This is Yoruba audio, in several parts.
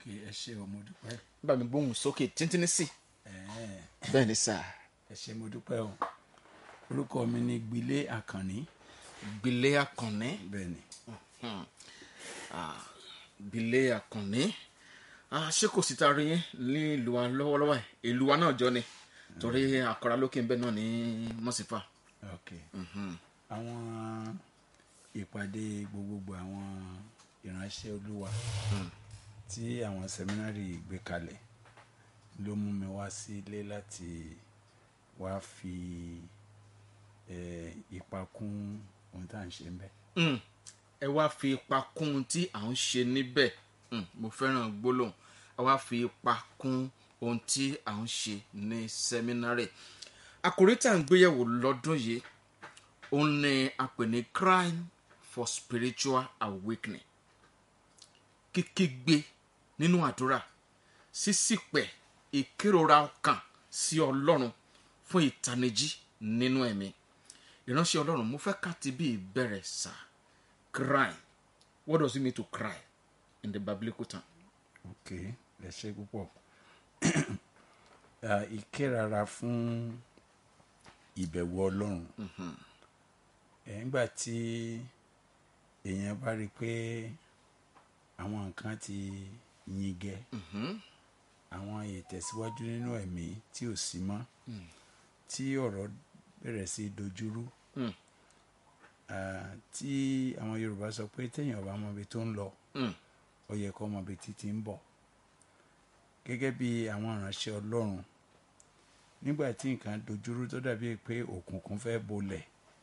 ẹ ṣe o mo dúpẹ́ bá mi gbóhùn sókè tíntínní sí Ẹ̀ẹ́, bẹ́ẹ̀ ni sà ẹ ṣe mo dúpẹ́ o orúkọ mi ni gbilé àkànní gbilé àkànní bẹ́ẹ̀ ni gbilé àkànní Ah, ṣé kò sí ta rí yín ní ìlú wa lọ́wọ́lọ́wọ́ ẹ̀ ìlú wa náà jọ ni torí àkàrà lókè ń bẹ náà ní mọ́sífà ok àwọn ìpàdé gbogbogbò àwọn ìránṣẹ́ olúwa tí àwọn sẹ́mínárì gbé kalẹ̀ ló mú mi wá sílé láti wá fi eh, ipa kún ohun tá à ń ṣe ń bẹ̀. Mm. ẹ wá fi ipa kún ohun tí à ń ṣe níbẹ̀ Mm, mo fẹ́ràn gbólóhùn ẹ wá fi ipa kún ohun tí à ń ṣe ní sẹ́mínárì àkòrí tá à ń gbéyẹ̀wò lọ́dún yìí òun ni a pè ní crime for spiritual awakening kíkígbe nínú àdúrà sísìpẹ̀ ìkérora ọkàn sí ọlọ́run fún ìtanijí nínú ẹ̀mí ìránṣẹ́ ọlọ́run mo fẹ́ ká ti bí ìbẹ̀rẹ̀ sá cry what does it mean to cry in the biblical term. ok ẹ ṣe púpọ̀ Ah, ìkérara fún ìbẹ̀wò ọlọ́run ẹ̀ ńgbà tí èèyàn bá rí i pé àwọn nǹkan ti yin gẹ àwọn ìtẹ̀síwájú nínú ẹ̀mí tí ò sí mọ́ tí ọ̀rọ̀ bẹ̀rẹ̀ sí í dojúrú Mm. Ah, tí àwọn yorùbá sọ pé téèyàn bá mọ ibi tó ń lọ Mm. ó yẹ kó mọ ibi títí ń bọ̀ gẹ́gẹ́ bí àwọn ìránṣẹ́ ọlọ́run nígbà tí nǹkan dojúrú tó dàbí pé òkùnkùn fẹ́ bolẹ̀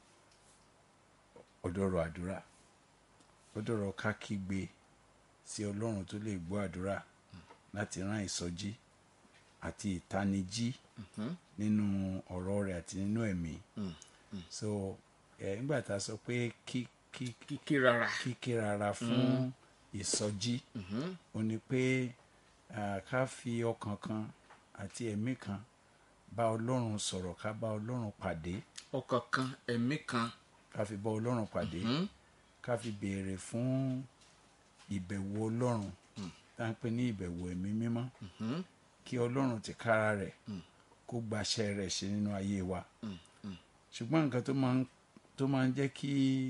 ọ̀dọ̀rọ̀ àdúrà ọ̀dọ̀rọ̀ ká kígbe sí ọlọ́run tó lè gbọ́ àdúrà láti rán ìsọjí àti ìtanijí nínú ọ̀rọ̀ rẹ̀ àti nínú ẹ̀mí so ẹ̀ nígbà tá a sọ pé kí kí kí kíkí rárá kíké rárá fún ìsọjí ó ní pé ah, ká fi ọkàn kan àti ẹ̀mí kan bá ọlọ́run sọ̀rọ̀ ká bá ọlọ́run pàdé ọkàn kan ẹ̀mí kan ká fi bá ọlọ́run pàdé ká fi béèrè fún ìbẹ̀wò ọlọ́run tá à ń pè ní ìbẹ̀wò ẹ̀mí mímọ́ kí ọlọ́run ti kára rẹ̀ kó gbaṣẹ́ rẹ̀ ṣe nínú ayé wa ṣùgbọ́n nǹkan tó máa ń tó máa ń jẹ́ kí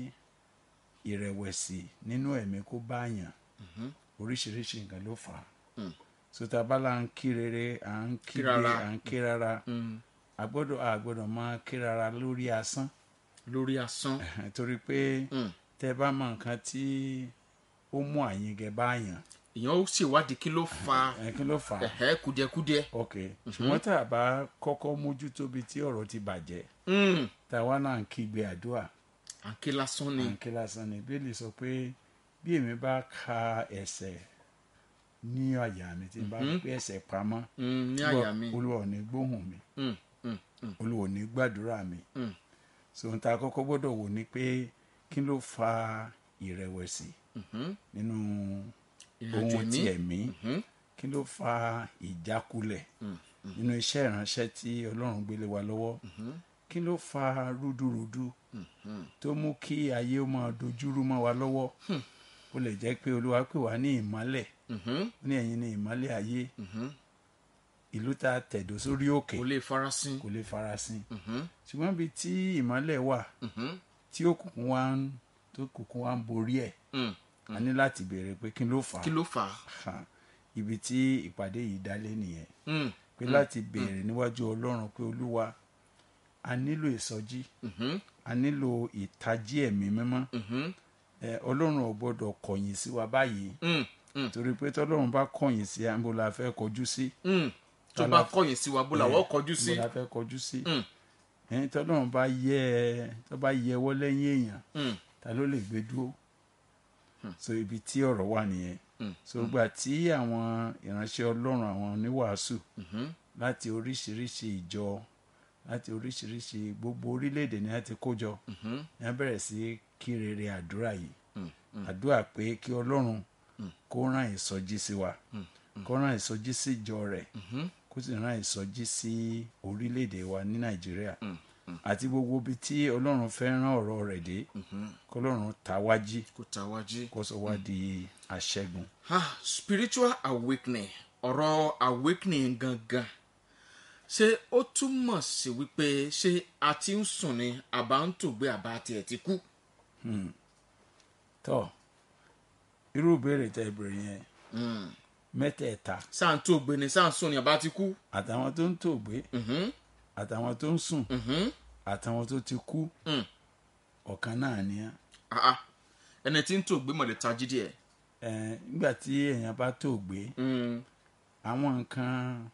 ìrẹ̀wẹ̀sì nínú ẹ̀mí kó báyàn oríṣiríṣi nǹkan ló fà á sọta bala ń kí rere à ń kí Kírara. à ń kí rara a gbọ́dọ̀ a gbọ́dọ̀ máa kí rara lórí asán lórí asán torí pé tẹ bá mọ nǹkan tí ó mú àyìngẹ báyàn èèyàn ó ṣèwádìí kí ló fa ẹ kí ló fà á ẹ̀hẹ́ kùdìẹ̀kùdìẹ̀ ok ṣùgbọ́n tá a bá kọ́kọ́ mójútó bí tí ọ̀rọ̀ ti bàjẹ́ Mm. táwa náà ń kígbe àdúrà à ń ké lásán ni à ń ké lásán ni bíbélì sọ pé bí èmi bá ka ẹ̀ṣẹ̀ ní àyà mi tí n bá gbé ẹ̀ṣẹ̀ pamọ́ Mm, ní àyà mi olúwa ò ní gbóhùn mi Mm, mm, mm, olúwa ò ní gbàdúrà mi mm. so ohun tá a kọ́kọ́ gbọ́dọ̀ wò ni pé kí ló fa ìrẹ̀wẹ̀sì nínú ìrìnàjò ohun ti ẹ̀mí ẹ̀mí kí ló fa ìjákulẹ̀ nínú iṣẹ́ ìránṣẹ́ tí ọlọ́run gbélé wa lọ́wọ́ kí ló fa rúdurùdu tó mú kí ayé ó máa dojúrú mọ́ wa lọ́wọ́ ó lè jẹ́ pé olúwa pè wá ní ìmọ́lẹ̀ Mhm. ó ní ẹ̀yin ní ìmọ́lẹ̀ ayé ìlú tá a tẹ̀dó sórí òkè kò lè farasin kò lè farasin Mhm. ṣùgbọ́n ibi tí ìmọ́lẹ̀ wà Mhm. tí òkùnkùn wa ń tó òkùnkùn wa ń borí ẹ̀ Mm. a ní láti béèrè pé kí ló fà kí á ló fà á Ha, ibi tí ìpàdé yìí dálé nìyẹn Mm. pé láti béèrè níwájú ọlọ́run pé olúwa a nílò ìsọjí Mhm. a nílò ìtají ẹ̀mí mímọ́ Mhm. ẹ ọlọ́run ò gbọ́dọ̀ kọ̀yìn sí wa báyìí Mm. Mm. torí pé tọ́lọ́run bá kọ̀yìn sí àbò la fẹ́ kọjú sí Mm. tó bá kọ̀yìn sí wa bó làwọ̀ kọjú sí àbò la fẹ́ kọjú sí Mm. ẹ̀yin tọ́lọ́run bá yẹ ẹ tó bá yẹ wọ́ lẹ́yìn èèyàn Mm. ta ló lè gbé dúró so ibi tí ọ̀rọ̀ wà nìyẹn Mm. so gbà tí àwọn ìránṣẹ́ ọlọ́run àwọn oníwàásù Mhm. láti oríṣiríṣi ìjọ láti oríṣiríṣi gbogbo orílẹ̀-èdè ni a ti kó jọ Mhm. ni a bẹ̀rẹ̀ sí kí rere àdúrà yìí Mm. Mm. àdúrà pé kí ọlọ́run kó rán ìsọjí sí wa kó rán ìsọjí sí ìjọ rẹ̀ Mhm. kó sì rán ìsọjí sí orílẹ̀-èdè wa ní nàìjíríà Mm. àti gbogbo ibi tí ọlọ́run fẹ́ rán ọ̀rọ̀ rẹ̀ dé Mhm. kó ọlọ́run ta wá jí kò ta wá jí kó sọ wá di àṣẹgun ah spiritual awakening ọ̀rọ̀ awakening gangan ṣé ó túmọ̀ sí wípé ṣé a ti ń sùn ni àbá ń tògbé àbá tiẹ̀ ti kú. tọ́ irú ìbéèrè tẹ́ ìbéèrè yẹn mẹ́tẹ̀ẹ̀ta sáà ń tògbé ni sáà ń sùn ni àbá ti kú. àtàwọn tó ń tòògbé Mhm, àtàwọn tó ń sùn mhm, àtàwọn tó ti kú mm. ọ̀kan náà ni á Ah, ah. ẹni tí ń tògbé mọ̀lẹ́ tají díẹ̀. Ẹ̀, nígbà tí èèyàn bá tòògbé Mm, àwọn nǹkan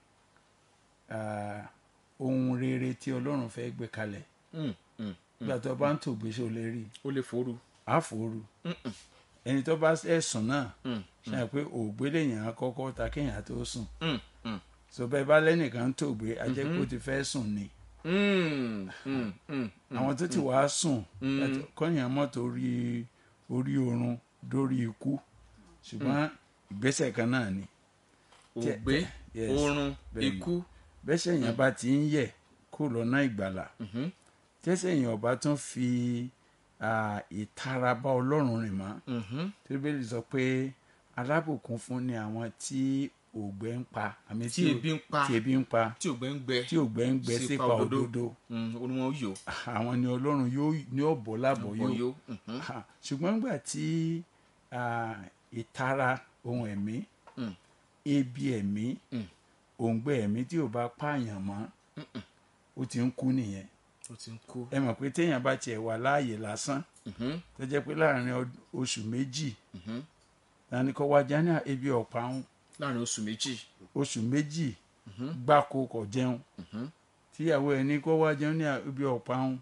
ah, ohun rere tí ọlọ́run fẹ́ gbé kalẹ̀ mm, mm. nígbà tó bá ń tòògbé ṣe ò lè rí ó lè fòrú. àfòrú ẹni tó bá ẹ̀sùn náà Mm, ṣe é pé òògbé lèèyàn á kọ́kọ́ ta kéèyàn tó sùn mm, mm. so bẹ́ẹ̀ bá lẹ́nìkan ń tòògbé a jẹ́ pé ó ti fẹ́ sùn ni Mm, mm, mm. àwọn tó ti wàá sùn kọ́yìn mọ́tò orí orí oorun dórí ikú ṣùgbọ́n ìgbésẹ̀ kan náà ni Tí- ògbé yes, oorun bẹ́ẹ̀ni. ikú. bẹ́sẹ̀ èèyàn bá ti ń yẹ̀ kó lọ́nà ìgbàlà Mhm, tẹ́sẹ̀ èèyàn bá tún fi ah, ìtara bá ọlọ́run rìn mọ́ mhm. tíríbélì sọ pé alábùkún fún ni àwọn tí ògbé ń pa àmì tí ebi ń pa tí ebi ń pa tí ògbé ń gbẹ tí ògbé ń gbẹ sípa sípa òdodo. òdodo Mm, ó ní wọn yò àwọn ni ọlọ́run yóò ní ọ̀bọ̀ lábọ̀ yóò bọyó. Mhm, Ha, ṣùgbọ́n nígbà tí ah, ìtara ohun ẹ̀mí Mm. ebi ẹ̀mí Mm. òǹgbẹ ẹ̀mí tí ò bá pààyàn mọ́ ó ti ń kú nìyẹn ó ti ń kú. ẹ mọ̀ pé téèyàn bá tiẹ̀ wà láàyè lásán Mhm, tó jẹ́ pé láàrin ọd- oṣù méjì mhm. lani kọ́ wájà ní ebi ọ̀pá ń láàrin oṣù méjì. oṣù méjì gbáko kò jẹun Mhm. tíyàwó ẹ̀ ní kọ́ wá jẹun ní ebi ọ̀pá ń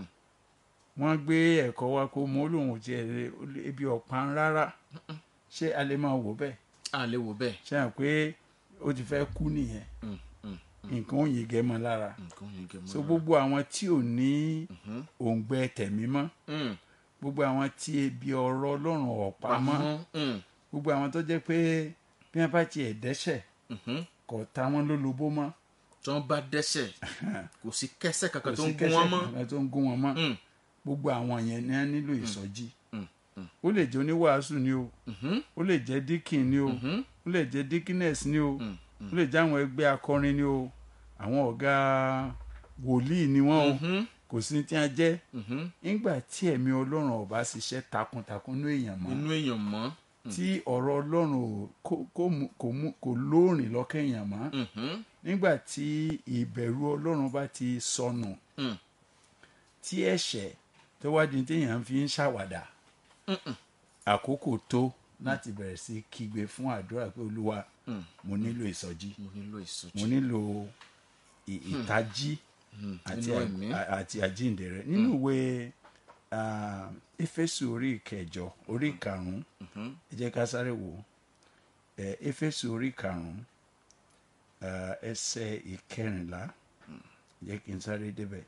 wọ́n gbé ẹ̀kọ́ wa kó mọ́ lòun ò tiẹ̀ lè ebi ọ̀pá ń rárá ṣé a lè máa wò bẹ́ẹ̀ a lè wò bẹ́ẹ̀. ṣe hàn pé ó ti fẹ́ kú nìyẹn Mm, mm. nǹkan ò yege mọ́ lára nǹkan yìí gẹ̀ mọ́. so gbogbo àwọn tí ò ní òǹgbẹ tẹ̀mí mọ́ Mm, gbogbo àwọn tí ebi ọ̀rọ̀ ọlọ́run ọ̀pá mọ́ pamọ́. Mm, gbogbo àwọn tó jẹ́ pé bí wọ́n bá tiẹ̀ dẹ́ṣẹ̀ mhm. kò ta wọ́n lólobó mọ́ tí wọ́n bá dẹ́sẹ̀ kò sí kẹ́sẹ̀ kò kankan tó sí ń gún wọn mọ́. kankan tó ń gún wọn mọ́ Mm, gbogbo àwọn yẹn ni wọ́n nílò ìsọjí mm, mm. ó lè jẹ́ oníwàásù ni o Mhm, ó lè jẹ́ díkìn ni o mhm. ó lè jẹ́ díkínẹ́s ni o Mm, ó lè jẹ́ àwọn ẹgbẹ́ akọrin ni o àwọn ọ̀gá wòlíì ni wọ́n o Mhm, kò sí tí wọ́n jẹ́ mhm. nígbà tí ẹ̀mí ọlọ́run ò bá ṣiṣẹ́ takuntakun ní èèyàn mọ́ inú èèyàn mọ́. tí ọ̀rọ̀ ọlọ́run ò kó- kó mú- kò mú- kò lóòrìn lọ́kàn èèyàn mọ́ Mhm, nígbà tí ìbẹ̀rù ọlọ́run bá ti sọnù mm. tí ẹ̀ṣẹ̀ tó wá di téèyàn fi ń ṣàwàdà àkókò tó láti bẹ̀rẹ̀ sí kígbe fún àdúrà pé olúwa Mm. mo nílò ìsọjí mo nílò ìsọjí. mo nílò ì- ìtají àti nínú à- ẹ̀mí. à- àti àjíǹde rẹ nínú ìwé ah, éfésù orí ìkẹjọ orí ìkarùnún ẹ jẹ́ ká sáré wò ó Eh, éfésù orí ìkarùnún ah, ẹsẹ̀ ìkẹrìnlá jẹ́ kí n sáré débẹ̀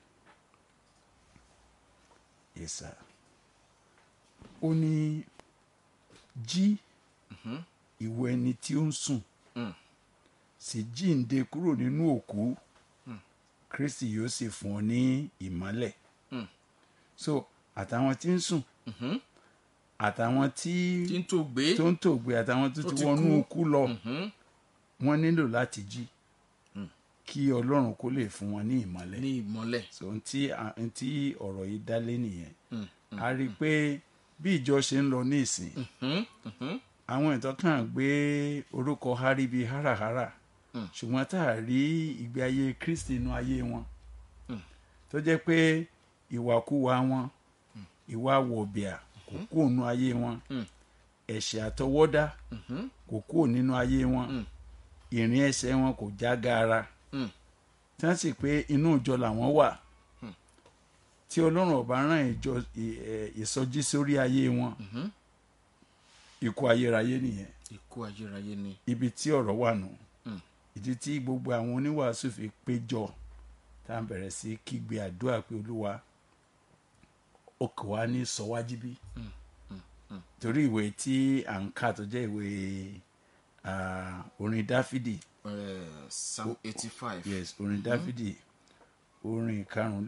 yẹsà ó ní jí ìwọ ẹni tí ó ń sùn Mm. sì jíǹde kúrò nínú òkú kristi yóò sì fún ọ ní ìmọ́lẹ̀ Mm. so àtàwọn tí ń sùn Mhm. àtàwọn tí tí ń tó gbé. tó ń tògbé àtàwọn tó Tó ti ti wọnú kú. òkú lọ Mhm. wọ́n nílò láti jí kí ọlọ́run kó lè fún wọn ní ìmọ́lẹ̀ ní ìmọ́lẹ̀. so ntí ntí ọ̀rọ̀ yìí dálé nìyẹn Mm, a rí i pé bí ìjọ ṣe ń lọ ní ìsìn Mhm, mhm. àwọn ìtàn kan gbé orúkọ hari bíi háràhárà Mm. ṣùgbọ́n tá a rí ìgbé ayé kristi inú ayé wọn Mm. tó jẹ́ pé ìwàkuwà wọn ìwà wọ̀bìà kò kúrò nínú ayé wọn Mm. ẹ̀ṣẹ̀ àtọwọ́dá Mhm, kò kúrò nínú ayé wọn Mm. ìrìn ẹsẹ̀ wọn kò já gaara mm. tí wọ́n sì pé inú ìjọ làwọn wà tí ọlọ́run ọba rán ìjọ ì- ẹ̀, ìsọjí sórí ayé wọn Mhm. ikú ayérayé nìyẹn ikú ayérayé ni. ibi tí ọ̀rọ̀ wà nù Mm. ìdí tí gbogbo àwọn oníwàásù fi péjọ tá à ń bẹ̀rẹ̀ sí kígbe àdúrà pé olúwa ó kò wá ní sọwájú bí torí ìwé tí à ń kà tó jẹ́ ìwé ah, orin dáfídì Eh, psalm eighty five. yes orin dáfídì orin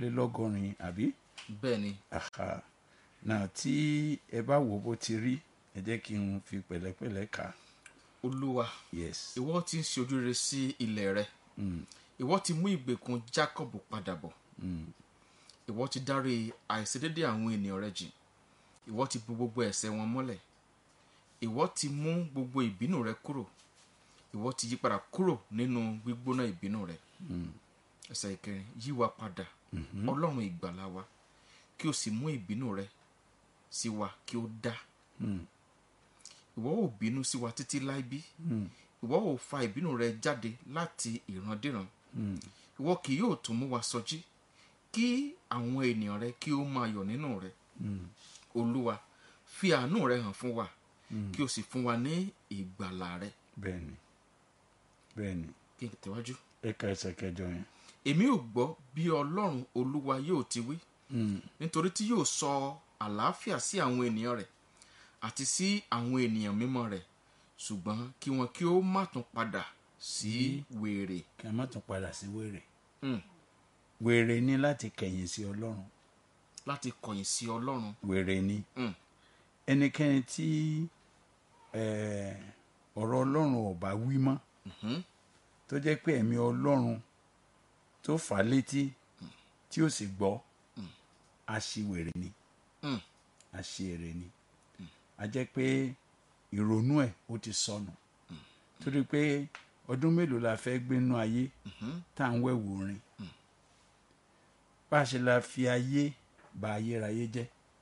karùnlélọ́gọ́rin àbí bẹ́ẹ̀ ni. aha náà tí ẹ bá wò bó ti rí ẹ jẹ́ kí n fi pẹ̀lẹ́pẹ̀lẹ́ kà á olúwa yes ìwọ ti ń ṣe ojú rere sí ilẹ̀ rẹ ìwọ ti mú ìgbèkùn jacob padà bọ̀ ìwọ ti dárí àìṣedédé àwọn ènìyàn rẹ jìn ìwọ ti bu gbogbo ẹ̀ṣẹ̀ wọn mọ́lẹ̀ ìwọ ti mú gbogbo ìbínú rẹ kúrò ìwọ ti yí padà kúrò nínú gbígbóná ìbínú rẹ ẹsẹ̀ ìkẹrin yí wa padà ọlọ́run ìgbàlà wa kí o sì mú ìbínú rẹ sí wa kí o dá ìwọ ò bínú sí wa títí láì bí ìwọ ò fa ìbínú rẹ jáde láti ìrandíran ìwọ kì yóò tún mú wa sọjí kí àwọn ènìyàn rẹ kí ó máa yọ̀ nínú rẹ olúwa fi àánú rẹ hàn fún wa kí o sì fún wa ní ìgbàlà rẹ bẹ́ẹ̀ ni bẹ́ẹ̀ ni kí n tẹ̀wájú. ẹ ka ẹsẹ̀ kẹjọ yẹn èmi ò gbọ́ bí ọlọ́run olúwa yóò ti wí nítorí tí yóò sọ àlàáfíà sí àwọn ènìyàn rẹ̀ àti sí àwọn ènìyàn mímọ́ rẹ̀ ṣùgbọ́n kí wọn kí ó má tún padà sí wèrè. kí a má tún padà sí wèrè Mm. wèrè ni láti kẹ̀yìn sí ọlọ́run láti kọ̀yìn sí ọlọ́run. wèrè ni Mm. ẹnikẹ́ni tí eh, ọ̀rọ̀ ọlọ́run ò bá wí mọ́ Mhm. tó jẹ́ pé ẹ̀mí ọlọ́run tó fà á létí tí ó sì gbọ́ aṣiwèrè ni Mm. aṣiwèrè ni a jẹ́ pé ìrònú ẹ̀ ó ti sọnù torí pé ọdún mélòó la fẹ́ gbé nú ayé tá à ń wẹ̀wù rin bá a ṣe la fi ayé ba ayérayé jẹ́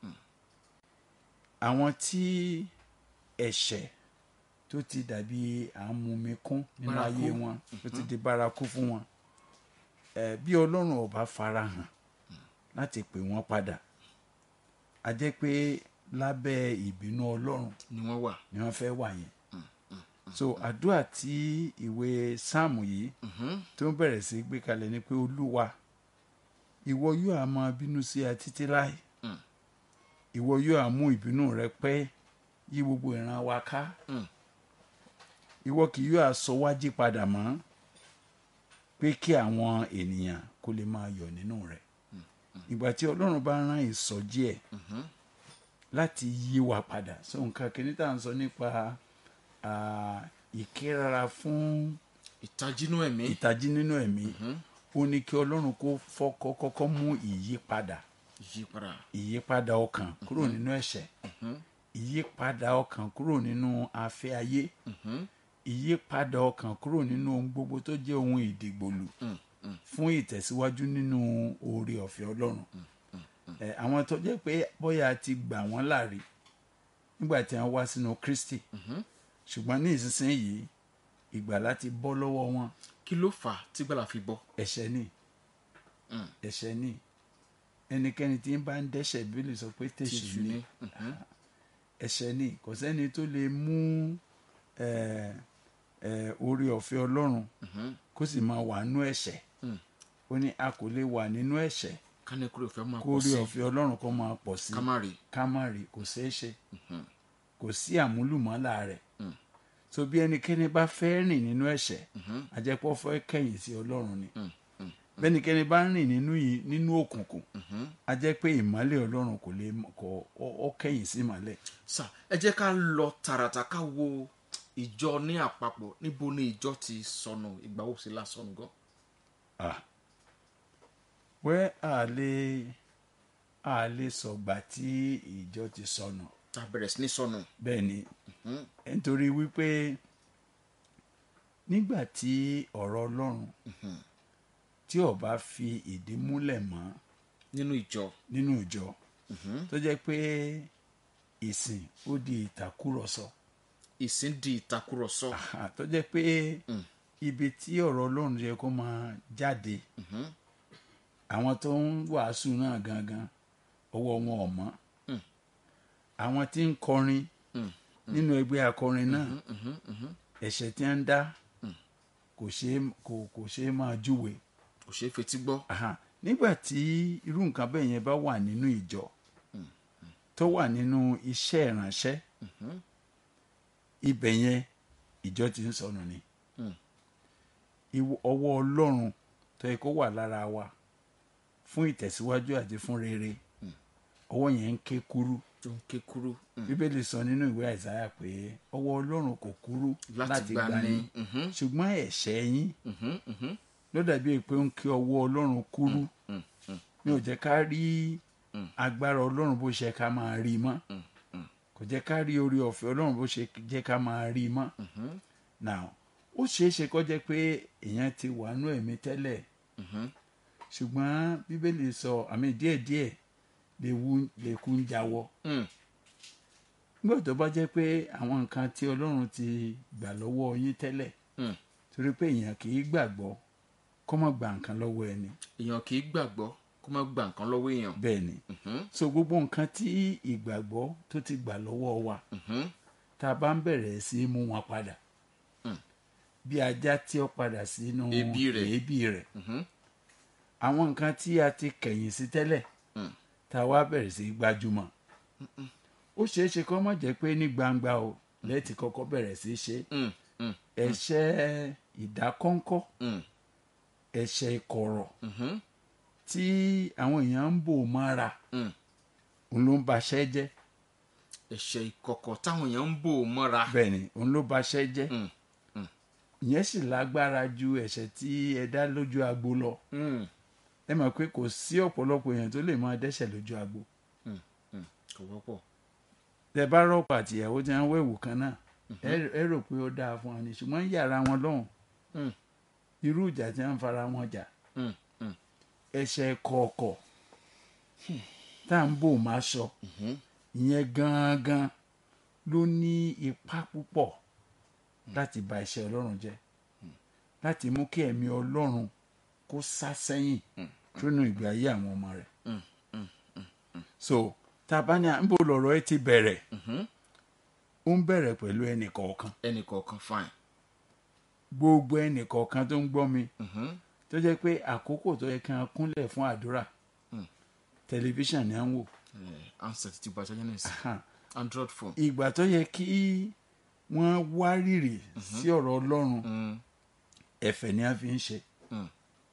àwọn tí ẹ̀ṣẹ̀ tó ti dàbí à ń mumi kún nínú Bárakú. ayé wọn tó ti di bárakú fún wọn ẹ bí ọlọ́run ò bá farahàn láti pè wọ́n padà a jẹ́ pé lábẹ́ ìbínú ọlọ́run ni wọ́n wà. ni wọ́n fẹ́ wà yẹn so àdúrà tí ìwé sáàmù yìí tó ń bẹ̀rẹ̀ sí gbé kalẹ̀ ni pé olúwa ìwọ yóò á máa bínú sí a títí láì Mm. ìwọ yóò á mú ìbínú rẹ pẹ́ yí gbogbo ìran wa ká Mm. ìwọ kì yóò á sọ wá jí padà mọ́ pé kí àwọn ènìyàn kó lè máa yọ̀ nínú rẹ̀ ìgbà tí ọlọ́run bá rán ìsọjí ẹ̀ láti yí wa padà so nǹkan kìíní tá à ń sọ nípa ah, ìkérara fún ìtajínú ẹ̀mí. ìtají nínú ẹ̀mí ó ní kí ọlọ́run kó fọ́kọ́ kọ́kọ́ mú ìyípadà ìyípadà. ìyípadà ọkàn kúrò nínú ẹ̀ṣẹ̀ ìyípadà ọkàn kúrò nínú afẹ́ ayé ìyípadà ọkàn kúrò nínú ohun gbogbo tó jẹ́ ohun ìdìgbòlù fún ìtẹ̀síwájú nínú oore ọ̀fẹ́ ọlọ́run ẹ àwọn tó jẹ́ pé bóyá a ti gbà wọ́n láre nígbà tí wọ́n wá sínú Kristi ṣùgbọ́n ní ìsinsìnyí ìgbàlá ti bọ́ lọ́wọ́ wọn kí ló fà á tí gbàlà fi bọ́. ẹ̀ṣẹ̀ ni ẹ̀ṣẹ̀ ni ẹnikẹ́ni tí ń bá ń dẹ́ṣẹ̀ bíbélì sọ pé tèṣù tìṣù ni ni. Mhm. ẹ̀ṣẹ̀ ni kò sẹ́ni tó lè mú ẹ, ẹ, oore ọ̀fẹ́ Ọlọ́run kó sì máa wà nínú ẹ̀ṣẹ̀ Mm. ó ní a kò lè wà nínú ẹ̀ṣẹ̀ kání kúrò fẹ́ máa kó pọ̀ oore sí ọ̀fẹ́ Ọlọ́run kó máa pọ̀ sí ká má rí. ká má rí kò ṣeé ṣe kò sí àmúlùmọ́là rẹ̀ so bí ẹnikẹ́ni bá fẹ́ rìn nínú ẹ̀ṣẹ̀ àjẹpọ̀ fẹ́ kẹ̀yìn sí Ọlọ́run ni bẹ́nikẹ́ni bá ń rìn nínú yìí nínú òkùnkùn a jẹ́ pé ìmọ́lẹ̀ Ọlọ́run kò lè kọ ọ- ọ kẹ̀yìn sí ìmọ́lẹ̀ sà ẹ jẹ́ ká lọ tààràtà ká wo ìjọ ní àpapọ̀ níbo ni ìjọ ti sọnù ìgbà wo sí lásọnù gan. Ah. wẹ́ a lè a lè sọ̀gbà tí ìjọ ti sọnù tá a bẹ̀rẹ̀ sí ní sọnù. bẹ́ẹ̀ ni nítorí wípé nígbà tí ọ̀rọ̀ Ọlọ́run tí ó bá fi ìdí múlẹ̀ mọ́ nínú ìjọ. nínú ìjọ tó jẹ́ pé ìsìn ó di ìtàkùrọ̀sọ ìsìn di ìtakùrọ̀sọ. Àhà, tó jẹ́ pé ibi tí ọ̀rọ̀ Ọlọ́run yẹ kó máa jáde àwọn tó ń wàásù náà gangan ọwọ́ wọn ò mọ́ àwọn tí ń kọrin nínú ẹgbẹ́ akọrin náà ẹ̀ṣẹ̀ tí wọ́n ń dá kò ṣeé kò kò ṣeé máa júwe kò ṣeé fetí gbọ́. Àhà, nígbà tí irú nǹkan bẹ́ẹ̀ yẹn bá wà nínú ìjọ tó wà nínú iṣẹ́ ìránṣẹ́ ibẹ̀ yẹn ìjọ ti ń sọnù ni Ìwọ- ọwọ́ Ọlọ́run tó yẹ kó wà lára wa fún ìtẹ̀síwájú àti fún rere ọwọ́ yẹn ń ké kúrú tó ń ké kúrú mm, bíbélì sọ nínú ìwé àìsáyà pé ọwọ́ ọlọ́run kò kúrú láti láti gbà gbà ní ní mhm, ṣùgbọ́n ẹ̀ṣẹ̀ yín mhm, mhm, ló dàbí pé ó ń kí ọwọ́ ọlọ́run kúrú mm, mm, mi ò jẹ́ ká rí agbára ọlọ́run bó ṣe ká máa rí i mọ́ kò jẹ́ ká rí orí ọ̀fẹ́ ọlọ́run bó ṣe jẹ́ ká máa rí i mọ́ mhm, now ó ṣeé ṣe kó jẹ́ pé èèyàn ti wà nú ẹ̀mí tẹ́lẹ̀ mhm, ṣùgbọ́n bíbélì sọ àmì díẹ̀díẹ̀ lèwu lèkú ń jáwọ́ mm, nígbà tó bá jẹ́ pé àwọn nǹkan tí ọlọ́run ti gbà lọ́wọ́ yín tẹ́lẹ̀ mm. torí pé èèyàn kì í gbàgbọ́ kó má gba nǹkan lọ́wọ́ ẹni èèyàn kì í gbàgbọ́ kó má gba nǹkan lọ́wọ́ èèyàn bẹ́ẹ̀ ni Mhm, so gbogbo nǹkan tí ìgbàgbọ́ tó ti gbà lọ́wọ́ wa mhm, tá a bá ń bẹ̀rẹ̀ sí í mú wọn padà Mm. bí ajá tí ó padà sínú Èébì rẹ̀. èébì rẹ̀ mhm, àwọn nǹkan tí a ti kẹ̀yìn sí tẹ́lẹ̀ Mm. tá a wá bẹ̀rẹ̀ sí í gbájúmọ̀ ó ṣeé ṣe kó má jẹ́ pé ní gbangba o lẹ́ẹ̀tì kọ́kọ́ bẹ̀rẹ̀ sí í ṣe mm, mm, ẹ̀ṣẹ̀ ìdákọ́ńkọ́ mm, ẹ̀ṣẹ̀ ìkọ̀rọ̀ mhm, tí àwọn èèyàn ń bò mọ́ra mm. òun ló ń baṣẹ́ jẹ́ ẹ̀ṣẹ̀ ìkọ̀kọ̀ táwọn èèyàn ń bò mọ́ra bẹ́ẹ̀ ni òun ló baṣẹ́ jẹ́ Mm, mm. ìyẹn sì lágbára ju ẹ̀ṣẹ̀ tí ẹ dá lójú agbo lọ Mm, ẹ mọ̀ pé kò sí ọ̀pọ̀lọpọ̀ èèyàn tó lè máa dẹ́ṣẹ̀ lójú agbo mm, mm. kò wọ́pọ̀ tẹ bá rọ́pò àtìyàwó tí wọ́n wẹ̀wù kan náà ẹ- ẹ rò pé ó dáa fún wọn ni ṣùgbọ́n yàrá wọn lọ́hùn Mm, irú ìjà tí wọ́n fara wọn jà mm, mm, ẹ̀ṣẹ̀ kọ̀ọ̀kọ̀ tá à ń bò máa sọ mhm, ìyẹn gangan ló ní ipa púpọ̀ láti ba iṣẹ́ ọlọ́run jẹ́ láti mú kí ẹ̀mí ọlọ́run kó sá sẹ́yìn nínú ìgbé ayé àwọn ọmọ rẹ̀ mm, mm, so tá a bá ní à ń bò lọ̀rọ̀ ẹ ti bẹ̀rẹ̀ mhm. ó ń bẹ̀rẹ̀ pẹ̀lú ẹnì kọ̀ọ̀kan ẹnì kọ̀ọ̀kan fine. gbogbo ẹnì kọ̀ọ̀kan tó ń gbọ́ mi Mhm, tó jẹ́ pé àkókò tó yẹ kí wọ́n kúnlẹ̀ fún àdúrà Mm. tẹlifíṣàn ni à ń wò eh, handset ti gba ṣáájú náà sí Hàn. android phone. ìgbà tó yẹ kí wọ́n wárìrì sí ọ̀rọ̀ ọlọ́run Mm, ẹ̀fẹ̀ ni a fi ń ṣe mm,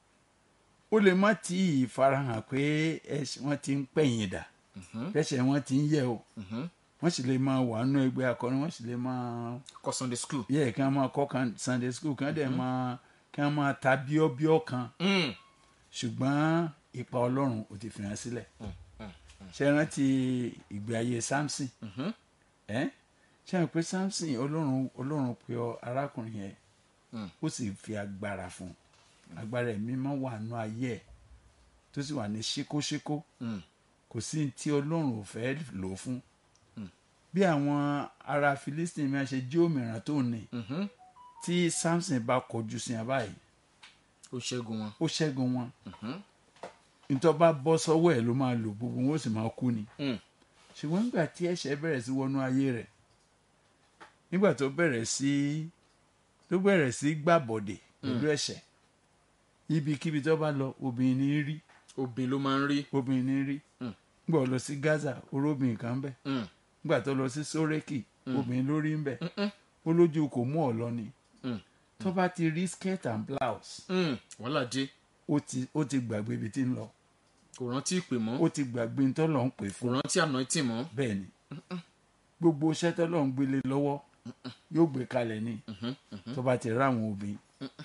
ó lè má tí ì farahàn pé ẹ̀ṣẹ̀ wọn ti ń pẹ̀yìn dà mhm, ẹ̀ṣẹ̀ wọn ti ń yẹ̀ o mhm. wọ́n sì lè máa wà nínú ẹgbẹ́ akọrin wọ́n sì lè máa kọ́ sunday school. yẹ kí wọ́n máa kọ́ kan sunday school kí wọ́n dẹ̀ máa kí wọ́n máa ta bíọ́bíọ́ kan Mm, ṣùgbọ́n ipa ọlọ́run ò ti fi hàn sílẹ̀ mm, mm, ṣe rántí ìgbé ayé samson mhm, ẹ ṣe hàn pé samson ọlọ́run ọlọ́run pe ọ arákùnrin yẹn Mm. ó sì fi agbára fún un agbára ẹ̀mí máa wà nù ayé ẹ̀ tó sì wà ní ṣíkóṣíkó mm, kò sí ní tí ọlọ́run ò fẹ́ lò ó fún bí àwọn ará philistine máa ṣe jí òmìrán tó ní mhm. tí samson bá kọjú sí wọn báyìí ó ṣẹ́gun wọn. ó ṣẹ́gun wọn Mhm, nítorí bá bọ́ sọ́wọ́ ẹ̀ ló máa lò gbogbo wọn ó sì máa kú ni mm, ṣùgbọ́n nígbà tí ẹ̀ṣẹ̀ bẹ̀rẹ̀ sí wọnú ayé rẹ̀ nígbà tó bẹ̀rẹ̀ sí tó bẹ̀rẹ̀ sí gbàbọ̀dè pẹ̀lú ẹ̀ṣẹ̀ ibikíbi tó bá lọ obìnrin ní rí obìnrin ló máa ń rí. obìnrin ní rí Mm. nígbà tó lọ sí gaza orobìnrin kan bẹ̀ Mm, nígbà tó lọ sí sórèkì obìnrin ló rí ń bẹ̀ mm, ó lójú kò mú ọ lọ ni mm, tó bá ti rí skirt and blouse mm. wàhálà dé ó ti ó ti gbàgbé ibi tí ń lọ kò rántí ìpè mọ́ ó ti gbàgbé ní tọ́lọ̀ ń pè kò fún rántí anointing mọ́. bẹ́ẹ̀ ni gbogbo iṣẹ́ tọ́lọ̀ ń gbélé lọ́wọ́ yóò gbé kalẹ̀ ni Mhm, mhm, tó bá ti ráwọn obìnrin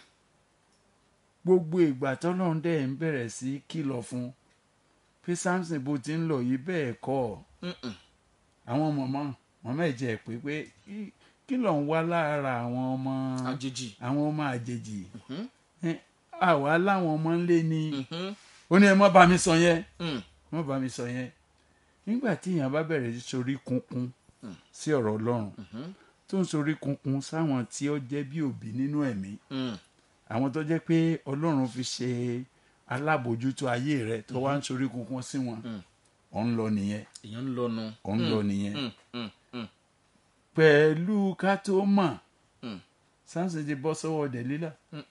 gbogbo ìgbà tọ́lọ̀ ń dẹ̀ ń bẹ̀rẹ̀ sí kìlọ̀ fún pé samson bó ti ń lọ yìí bẹ́ẹ̀ kọ́ ọ mm, mm. àwọn mọ̀mọ́ mọ̀mọ́ ẹ̀ jẹ́ pé pé kí- kí ló ń wá lára àwọn ọmọ àjèjì. àwọn ọmọ àjèjì Mhm, Ẹ, àwa láwọn ọmọ ńlé ni mhm, ó ní ẹ má bá mi sọ yẹn mm, má bá mi sọ yẹn nígbà tí èèyàn bá bẹ̀rẹ̀ sí sorí kunkun sí ọ̀rọ̀ ọlọ́run mhm, tó ń sorí kunkun sáwọn tí ó jẹ́ bí òbí nínú ẹ̀mí mm. àwọn tó jẹ́ pé ọlọ́run fi ṣe alábòjútó ayé rẹ tó wá ń sorí kunkun sí wọn Mm. ọ̀ ń lọ nìyẹn èèyàn ń lọnu. ọ̀ ń lọ nìyẹn Mm, mm, mm, pẹ̀lú ká tó mọ̀ mm. Samson ti bọ́ sọ́wọ́ Dẹ̀lílà Mm.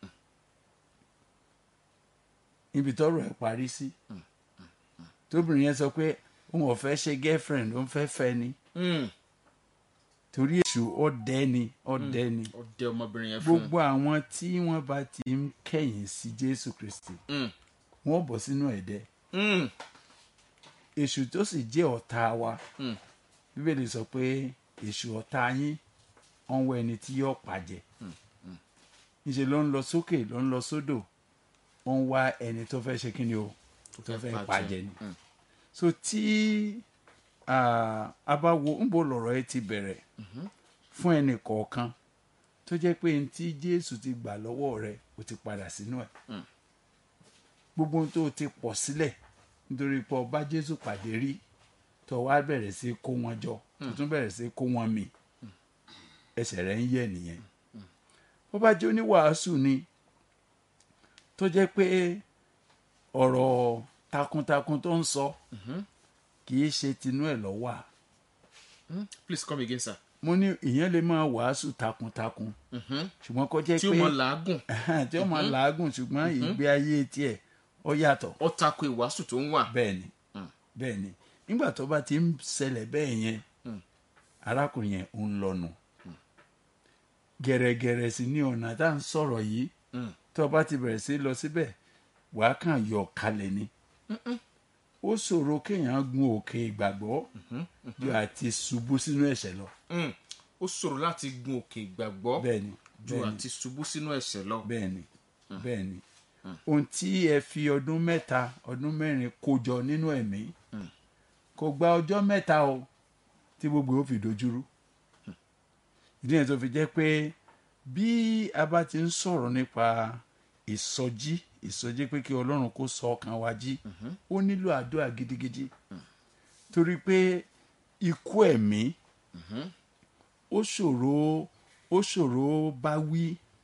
ibi tọ́rọ̀ ẹ̀ parí sí tóbìnrin yẹn sọ pé òun ò fẹ́ ṣe girlfriend òun fẹ́ fẹ́ ni Mm. torí èṣù ọ̀dẹ́ ni ọ̀dẹ́ ni ọdẹ ọmọbìnrin yẹn fún. gbogbo àwọn tí wọ́n bá ti ń kẹ̀yìn sí Jésù Kristi Mm, wọ́n bọ̀ sínú ẹ̀dẹ́ mm, èṣù tó sì jẹ́ ọ̀tá wa mm. bíbélì sọ pé èṣù ọ̀tá yín ọ̀n wọ ẹni tí yóò pàjẹ́ níṣẹ́ ló ń lọ sókè ló ń lọ sódò ó ń wá ẹni tó fẹ́ ṣe kí ni o tó fẹ́ pàjẹ́ ni so tí ah, a bá wo ń bo lọ̀rọ̀ ẹ ti bẹ̀rẹ̀ fún ẹnì kọ̀ọ̀kan tó jẹ́ pé ní tí jésù ti gbà lọ́wọ́ rẹ o ti padà sínú ẹ̀ gbogbo ohun tó o ti pọ̀ sílẹ̀ nítorí pé ọba jésù pàdé rí tó wá bẹ̀rẹ̀ sí kó wọn jọ tó tún bẹ̀rẹ̀ sí kó wọn mì ẹsẹ̀ rẹ̀ ń yẹ̀ nìyẹn bó bá jẹ́ oníwàásù ni tó jẹ́ pé ọ̀rọ̀ takuntakun tó ń sọ kì í ṣe tinú ẹ̀ lọ́wọ́ à please come again sir. mo ní ìyẹn lè máa wàásù takuntakun ṣùgbọ́n kó jẹ́ tí ó pé mọ làágùn tí ó máa làágùn ṣùgbọ́n ìgbé ayé tiẹ̀ ó yàtọ̀ ó tako ìwàásù tó ń wà. bẹ́ẹ̀ ni bẹ́ẹ̀ ni nígbà tó bá ti ń ṣẹlẹ̀ bẹ́ẹ̀ yẹn arákùnrin yẹn ń lọ́nu gẹ̀rẹ́gẹ̀rẹ́ sí ní ọ̀nà tá à ń sọ̀rọ̀ yìí tó bá ti bẹ̀rẹ̀ sí lọ síbẹ̀ wàá kàn yọ kalẹ̀ ni ó ṣòro kéèyàn gun òkè ìgbàgbọ́ ju àti ṣubú sínú ẹ̀ṣẹ̀ lọ Mm. ó ṣòro láti gun òkè ìgbàgbọ́ bẹ́ẹ̀ ni ju bẹ́ẹ̀ ni àti ṣubú sínú ẹ̀ṣẹ̀ lọ. bẹ́ẹ̀ ni bẹ́ẹ̀ ni ohun tí ẹ fi ọdún mẹ́ta ọdún mẹ́rin kó jọ nínú ẹ̀mí kò gba ọjọ́ mẹ́ta o tí gbogbo ó fi dojúrú ìdí yẹn tó fi jẹ́ pé bí a bá ti ń sọ̀rọ̀ nípa ìsọjí ìsọjí pé kí ọlọ́run kó sọ ọkàn wa jí ó nílò àdúrà gidigidi torí pé ikú ẹ̀mí ó ṣòro ó ṣòro bá wí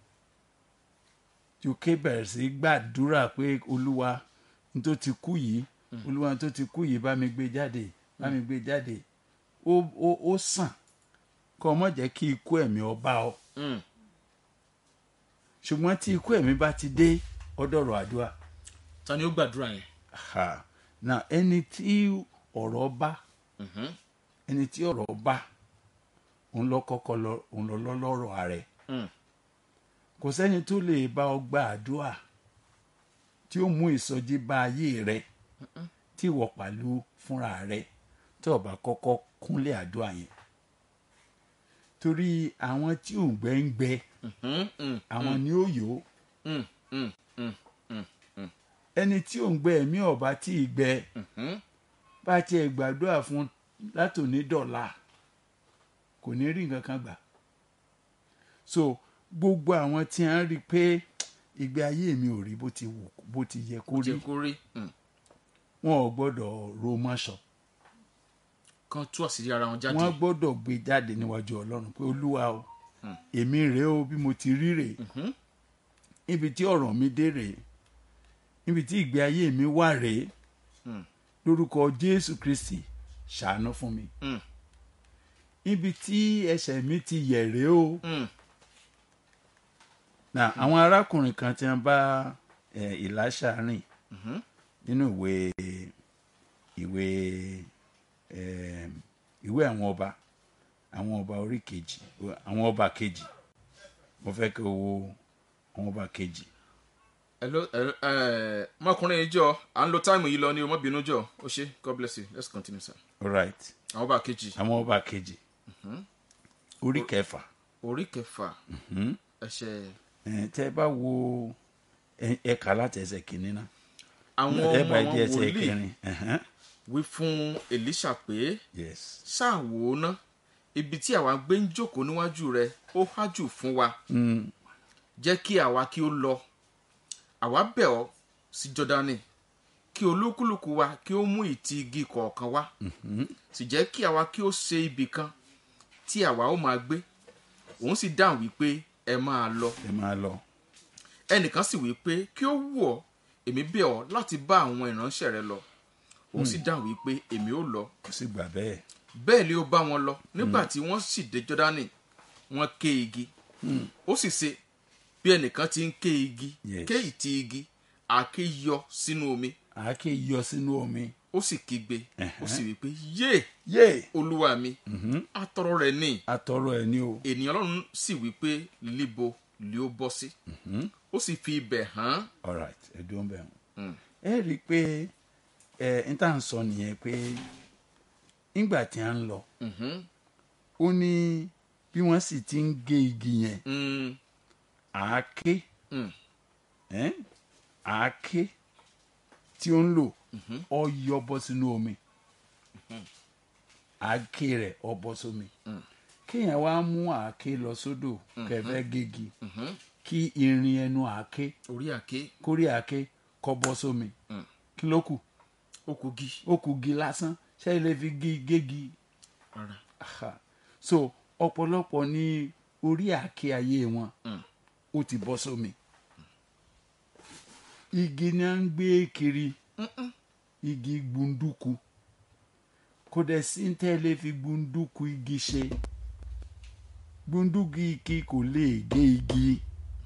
uk bẹ̀rẹ̀ sí gbàdúrà pé olúwa n tó ti kú yìí olúwa n tó ti kú yìí bá mi gbé jáde bá mi gbé jáde ó ó ó sàn kó o mọ̀ jẹ́ kí ikú ẹ̀mí ọ bá ọ Mm. ṣùgbọ́n tí ikú ẹ̀mí bá ti dé ọdọ̀rọ̀ àdúrà ta ni ó gbàdúrà yẹn. ha na ẹni tí ọ̀rọ̀ bá ẹni tí ọ̀rọ̀ bá òun lọ kọ́kọ́ lọ òun lọ lọ́rọ̀ ààrẹ Mm. kò sẹ́ni tó lè bá ọ gba àdúrà tí ó mú ìsọjí bá ayé rẹ tí ìwọ pàlú fúnra rẹ tí o bá kọ́kọ́ kúnlẹ̀ àdúrà yẹn torí àwọn tí ò ń gbẹ ń gbẹ Mm, mm, àwọn ni ó yó mm, mm, mm. ẹni tí ò ń gbẹ ẹ̀mí ọ̀bá tí ì gbẹ Mhm. bá tiẹ̀ gbàdúrà fún látòní dọ̀la kò ní rí nǹkan kan gbà so gbogbo àwọn tí a ń rí i pé ìgbé ayé mi ò rí bó ti wù bó ti yẹ kó rí jẹ́ kó rí Mm. wọn ò gbọ́dọ̀ ro mọ́ṣọ kan tú àṣírí ara wọn jáde. wọn gbọ́dọ̀ gbé jáde níwájú ọlọ́run pé olúwa o èmi rèé o bí mo ti rí rèé níbi tí ọ̀rọ̀ mi dé rèé níbi tí ìgbé ayé mi wà rèé lórúkọ jésù kristi ṣàánú fún mi Mm. níbi tí ẹsẹ̀ mi ti yẹ̀ rèé o Mm. na àwọn arákùnrin kan tí wọ́n bá eh, ìlàṣà rìn nínú ìwé ìwé eh, ìwé àwọn ọba àwọn ọba orí kejì àwọn ọba kejì mo fẹ́ kí o wo àwọn ọba kejì hello hello, eh, ọmọkùnrin yìí jọ à ń lo táìmù yìí lọ ní o má bínú jọ ó ṣe god bless you let's continue sir. all right àwọn bá kejì àwọn ọba kejì orí kẹfà orí kẹfà ẹsẹ̀ Eh, tẹ́ ẹ bá wo ẹ- ẹ̀ka láti ẹsẹ̀ kìíní náà àwọn ẹ ọmọ bá àwọn di ẹsẹ̀ wòlíì kẹrin ẹ̀hẹ́n. wí fún elisha pé yes ṣáà wò ó ná ibi tí àwa gbé ń jókòó níwájú rẹ ó hájù fún wa Mm, jẹ́ kí àwa kí ó lọ àwa bẹ̀ ọ́ sí jọdani kí olúkúlùkù wa kí ó mú ìtì igi kọ̀ọ̀kan wá sì jẹ́ kí àwa kí ó ṣe ibì kan tí àwa ó máa gbé òun sì dáhùn wípé ẹ máa lọ ẹ máa lọ ẹnìkan sì wípé kí ó wù ọ́ èmi bẹ̀ ọ́ láti bá àwọn ìránṣẹ́ rẹ lọ òun sì dáhùn wípé èmi ó lọ kò sì gbà bẹ́ẹ̀ bẹ́ẹ̀ ni ó bá wọn lọ nígbà tí wọ́n sì dé jọ́dánì wọ́n ké igi ó sì ṣe bí ẹnìkan ti ń ké igi Yes. ké ìtì igi àáké yọ sínú omi àáké yọ sínú omi ó sì kígbe ó Ẹ̀hẹ́. sì wí pé yé yé olúwa mi atọrọ rẹ ní atọrọ ẹ ní o ènìyàn ọlọ́run sì wí pé líbo lè ó bọ́ sí ó sì fi ibẹ̀ hàn all right ẹ dúró bẹ́ẹ̀ ẹ rí i pé ẹ n tà ń sọ nìyẹn pé nígbà tí a ń lọ Mhm. ó ní bí wọ́n sì ti ń gé igi yẹn Mm. àáké Mm. ẹ́n, àáké tí ó ń lò ọ yọ bọ́ sínú omi àáké rẹ̀ ọ bọ́ sómi kéèyàn wá mú àáké lọ sódò kẹfẹ́ gégi Mhm. kí irin ẹnu àáké orí àké kórè àáké kọ́ bọ́ sómi Mm. kí ló kù ó kú gí ó kù gi lásán ṣé ilé fi gé gégi rárá Aha. so ọ̀pọ̀lọpọ̀ ní orí àáké ayé wọn Mm. ó ti bọ́ sómi igi ni à ń gbé kiri igi gbunduku kò dẹ̀ sí ní tẹ́lẹ̀ fi gbunduku igi ṣe gbunduku igi kò lè gé igi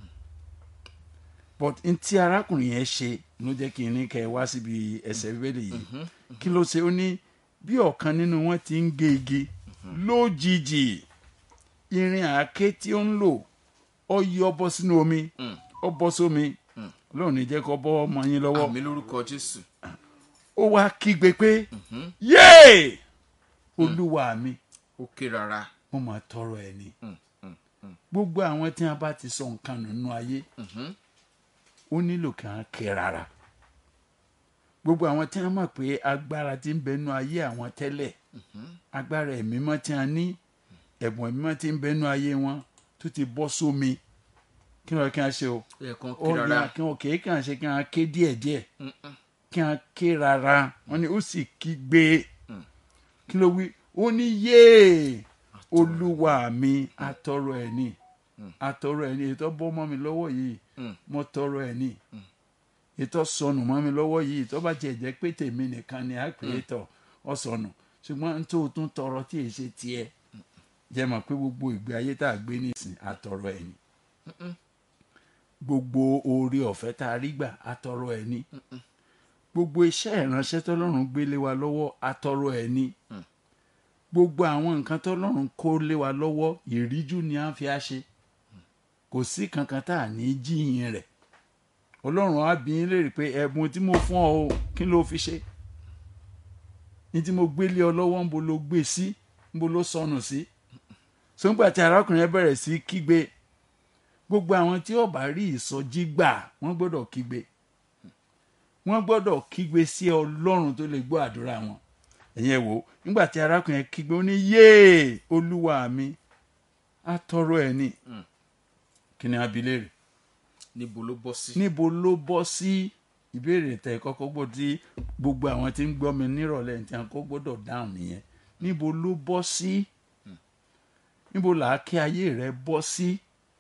but n tí arákùnrin yẹn ṣe ló jẹ́ kí n ní kẹ́ ẹ wá síbi ẹsẹ̀ bíbélì yìí kí ló ṣe ó ní bí ọ̀kan nínú wọn ti ń gé igi lójijì irin àáké tí ó ń lò ó yọ bọ́ sínú omi Mm. ó bọ́ sómi lóun ní jẹ́ kó bọ́ ọmọ yín lọ́wọ́ àmì lórúkọ jésù ó wá kígbe pé yéè olúwa mi ó ké rárá mo máa tọrọ ẹ ni Mm. Mm. Mm. gbogbo àwọn tí wọn bá ti sọ nǹkan nù nínú ayé Mhm. ó nílò kí wọn ké rárá gbogbo àwọn tí wọn mọ̀ pé agbára ti ń bẹ nínú ayé àwọn tẹ́lẹ̀ agbára ẹ̀mí mọ́ tí wọn ní ẹ̀bùn ẹ̀mí mọ́ tí ń bẹ nínú ayé wọn tó ti bọ́ sómi kí wọn kí wọn ṣe o ẹ̀ẹ̀kan ó ké ní rárá kí wọn kì í kàn ṣe kí wọn ké díẹ̀díẹ̀ Mm-mm. kí wọn ké rárá wọn ni ó sì kígbe kí ló wí ó ní yéè olúwa mi atọrọ ẹ ní atọrọ ẹ ní ètò bọ́ mọ́ mi lọ́wọ́ yìí Mm. mo tọrọ ẹ ní ètò sọnù mọ́ mi lọ́wọ́ yìí tó bá tiẹ̀ jẹ́ pé tèmi nìkan ni a pè é tọ̀ ọ sọnù ṣùgbọ́n n tó tún tọrọ tí èyí ṣe tiẹ̀ jẹ́ mọ̀ pé gbogbo ìgbé ayé tá a gbé nísìn atọrọ ẹ ní gbogbo oore ọ̀fẹ́ tá a rí gbà atọrọ ẹ ní gbogbo iṣẹ́ ìránṣẹ́ tọ́lọ́run gbé lé wa lọ́wọ́ atọrọ ẹ ní gbogbo àwọn nǹkan tọ́lọ́run kó lé wa lọ́wọ́ ìríjú ni à ń fi á ṣe kò sí kankan tá à ní jíyìn rẹ̀ ọlọ́run á bi yín léèrè pé ẹ̀bùn tí mo fún ọ o kí ló fi ṣe ní tí mo gbé lé ọ lọ́wọ́ ńbo ló gbé sí ńbo ló sọnù sí sọ́ngbà tí arákùnrin yẹn bẹ̀rẹ̀ sí kígbe gbogbo àwọn tí ó bá rí ìsọjí gbà wọ́n gbọ́dọ̀ kígbe wọ́n gbọ́dọ̀ kígbe sí ọlọ́run tó lè gbọ́ àdúrà wọn ẹ̀yin ẹ̀ wò ó nígbà tí arákùnrin yẹn kígbe ó ní yéè olúwa mi á tọrọ ẹ̀ ní kí ni abilé rẹ̀ níbo ló bọ́ sí. níbo ló bọ́ sí ìbéèrè tẹ kọ́kọ́ gbọ́ tí gbogbo àwọn tí ń gbọ́ mi nírọ̀lẹ́ tí wọn kọ́ gbọ́dọ̀ dáhùn nìyẹn níbo ló bọ́ sí níbo làákè ayé rẹ bọ́ sí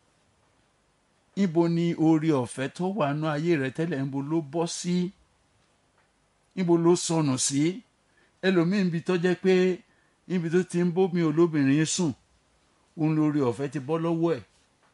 níbo ni oore ọ̀fẹ́ tó wà nú ayé rẹ tẹ́lẹ̀ níbo ló bọ́ sí níbo ló sọnù sí ẹlòmíín ibi tó jẹ́ pé níbi tó ti ń bómi olóbìnrin sùn òun lórí ọ̀fẹ́ ti bọ́ lọ́wọ́ ẹ̀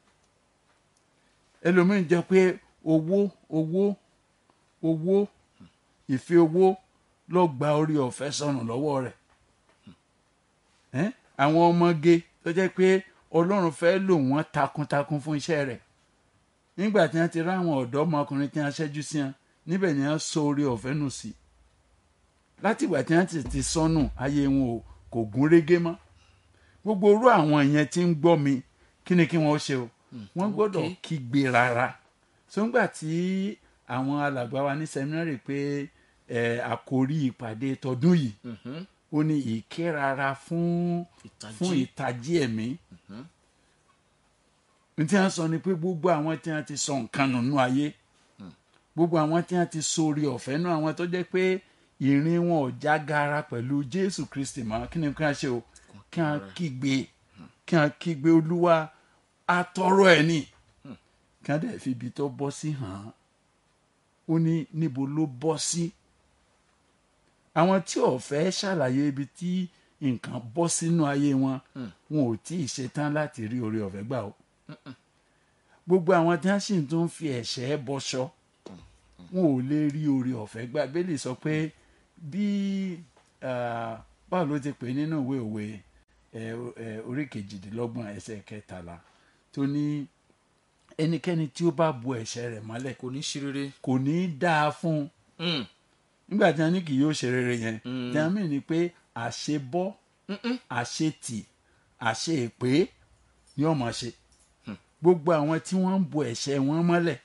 ẹlòmíín jẹ́ pé owó owó owó ìfẹ́ owó ló gba orí ọ̀fẹ́ sọnù lọ́wọ́ rẹ̀ ẹ́ àwọn ọmọge tó jẹ́ pé ọlọ́run fẹ́ lò wọ́n takuntakun fún iṣẹ́ rẹ̀ nígbà tí wọ́n ti rá àwọn ọ̀dọ́mọkùnrin tí wọ́n ṣẹ́jú sí wọn níbẹ̀ ni wọ́n sọ orí ọ̀fẹ́ nù sí látìgbà tí wọ́n ti ti sọnù ayé wọn ò kò gún régé mọ́ gbogbo orú àwọn yẹn tí ń gbọ́ mi kí ni kí wọ́n ṣe o wọ́n gbọ́dọ̀ okay. kígbe rárá sóńgbà tí àwọn alàgbà wa ní sẹmínárì pé ẹ àkórí ìpàdé tọdún yìí Mhm. ó ní ìkérara fún Ìtají. fún ìtají ẹ̀mí ní tí wọ́n sọ ni pé gbogbo àwọn tí wọ́n ti sọ nǹkan nínú ayé gbogbo àwọn tí wọ́n ti sórí ọ̀fẹ́ náà àwọn tó jẹ́ pé ìrìn wọn ò já gara pẹ̀lú Jésù Kristi mọ́ kí ni kí wọ́n ṣe o kí wọ́n kígbe kí wọ́n kígbe Olúwa atọrọ ẹ̀ ni kí wọ́n dẹ̀ fi ibi tó bọ́ sí hàn án ó ní níbo ló bọ́ sí àwọn tí ò fẹ́ ṣàlàyé ibi tí nǹkan bọ́ sínú ayé wọn wọn ò tí ì ṣetán láti rí oore ọ̀fẹ́ gbà o gbogbo àwọn tí wọ́n sì tún fi ẹ̀ṣẹ̀ bọṣọ wọn ò lè rí oore ọ̀fẹ́ gbà bẹ́ẹ̀lì sọ pé bí ah, báwo ló ti pè nínú ìwé òwe ẹ, ẹ, orí kejìdínlọ́gbọ̀n ẹsẹ̀ kẹtàlá tó ní ẹnikẹ́ni tí ó bá bu ẹ̀ṣẹ̀ rẹ̀ mọ́lẹ̀ kò ní ṣe rere. kò ní í dáa fún un Mm. nígbà tí wọn ní kì yóò ṣe rere yẹn Mm. tí wọn mìíràn ni pé àṣebọ́ àṣetì àṣeèpé ni wọ́n máa ṣe gbogbo àwọn tí wọ́n ń bo ẹ̀ṣẹ̀ wọn mọ́lẹ̀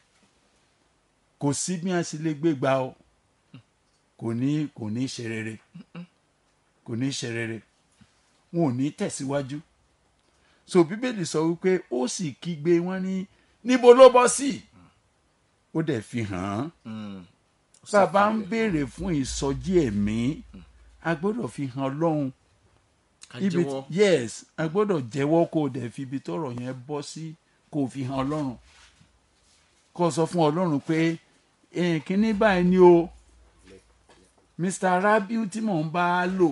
kò sí bí wọ́n ṣe lè gbé gbà o kò ní kò ní ṣe rere kò ní ṣe rere wọn ò ní tẹ̀síwájú so bíbélì sọ wípé ó sì kígbe wọn ní níbo ló bọ́ sí ó dẹ̀ fi hàn án bàbá ń béèrè fún ìsọjí ẹ̀mí a gbọ́dọ̀ fi hàn ọlọ́run ká ibi jẹ́wọ́ yes a gbọ́dọ̀ jẹ́wọ́ kó o dẹ̀ fi ibi tọ́rọ̀ yẹn bọ́ sí kó o fi hàn ọlọ́run kó o sọ fún ọlọ́run pé "Eh, kínní báyìí ni o mr rabiu tí mò ń bá a lò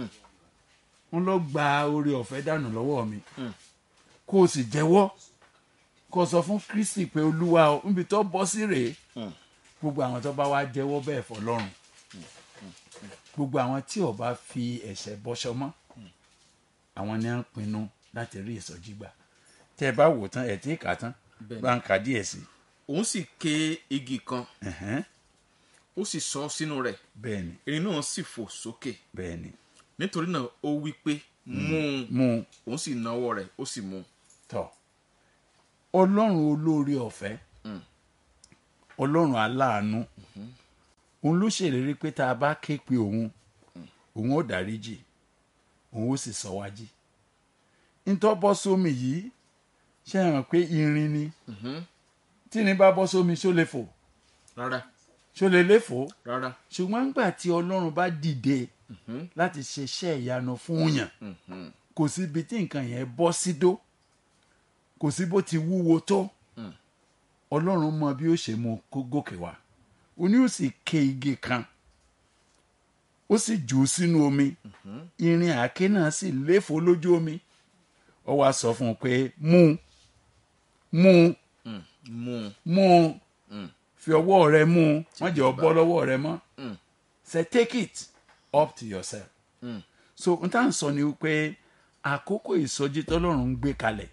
ń lọ gba oore ọ̀fẹ́ dànù lọ́wọ́ mi kó o sì jẹ́wọ́ kó o sọ fún kristi pé olúwa o níbi tó bọ́ sí rèé gbogbo àwọn tó bá wá jẹ́wọ́ bẹ́ẹ̀ fọlọ́run gbogbo àwọn tí ò bá fi ẹ̀ṣẹ̀ bọ́ṣọ mọ́ àwọn ni à ń pinnu láti rí ìsọjí gbà tẹ́ ẹ bá wò tán ẹ̀ tí ì kà á tán Bẹ́ẹ̀ni. bá ń kà díẹ̀ sí òun sì ké igi kan i Ẹ̀hẹ́n. ó sì sọ sínú rẹ̀ bẹ́ẹ̀ ni erin náà sì fò sókè bẹ́ẹ̀ ni nítorí náà ó wí pé mú un mú un òun sì náwó rẹ̀ ó sì mú un tọ̀ ọlọ́run olóore ọ̀fẹ́ ọlọ́run aláàánú òun ló ṣèlérí pé tá a bá ké pe òun òun ó dáríjì òun ó sì sọ wá jí ntọ́ bọ́ sómi yìí ṣe hàn pé irin ni tí ni bá bọ́ sómi ṣó lè fò rárá ṣó lè lè fò rárá ṣùgbọ́n nígbà tí ọlọ́run bá dìde láti ṣe iṣẹ́ ìyanu fún yàn kò sí ibi tí nǹkan yẹn bọ́ sí dó kò sí bó ti wúwo tó ọlọ́run mọ bí ó ṣe mú kó gòkè wá ó ní ó sì ké igi kan ó sì jù ú sínú omi irin àáké náà sì léfò lójú omi ó wá sọ fún un pé mú un, mú un, mú un mú un, fi ọwọ́ rẹ mú un wọ́n jẹ́ ọ bọ́ lọ́wọ́ rẹ mọ́ say take it up to yourself so n tá à ń sọ ni wípé àkókò ìsọjí tọ́lọ́run ń gbé kalẹ̀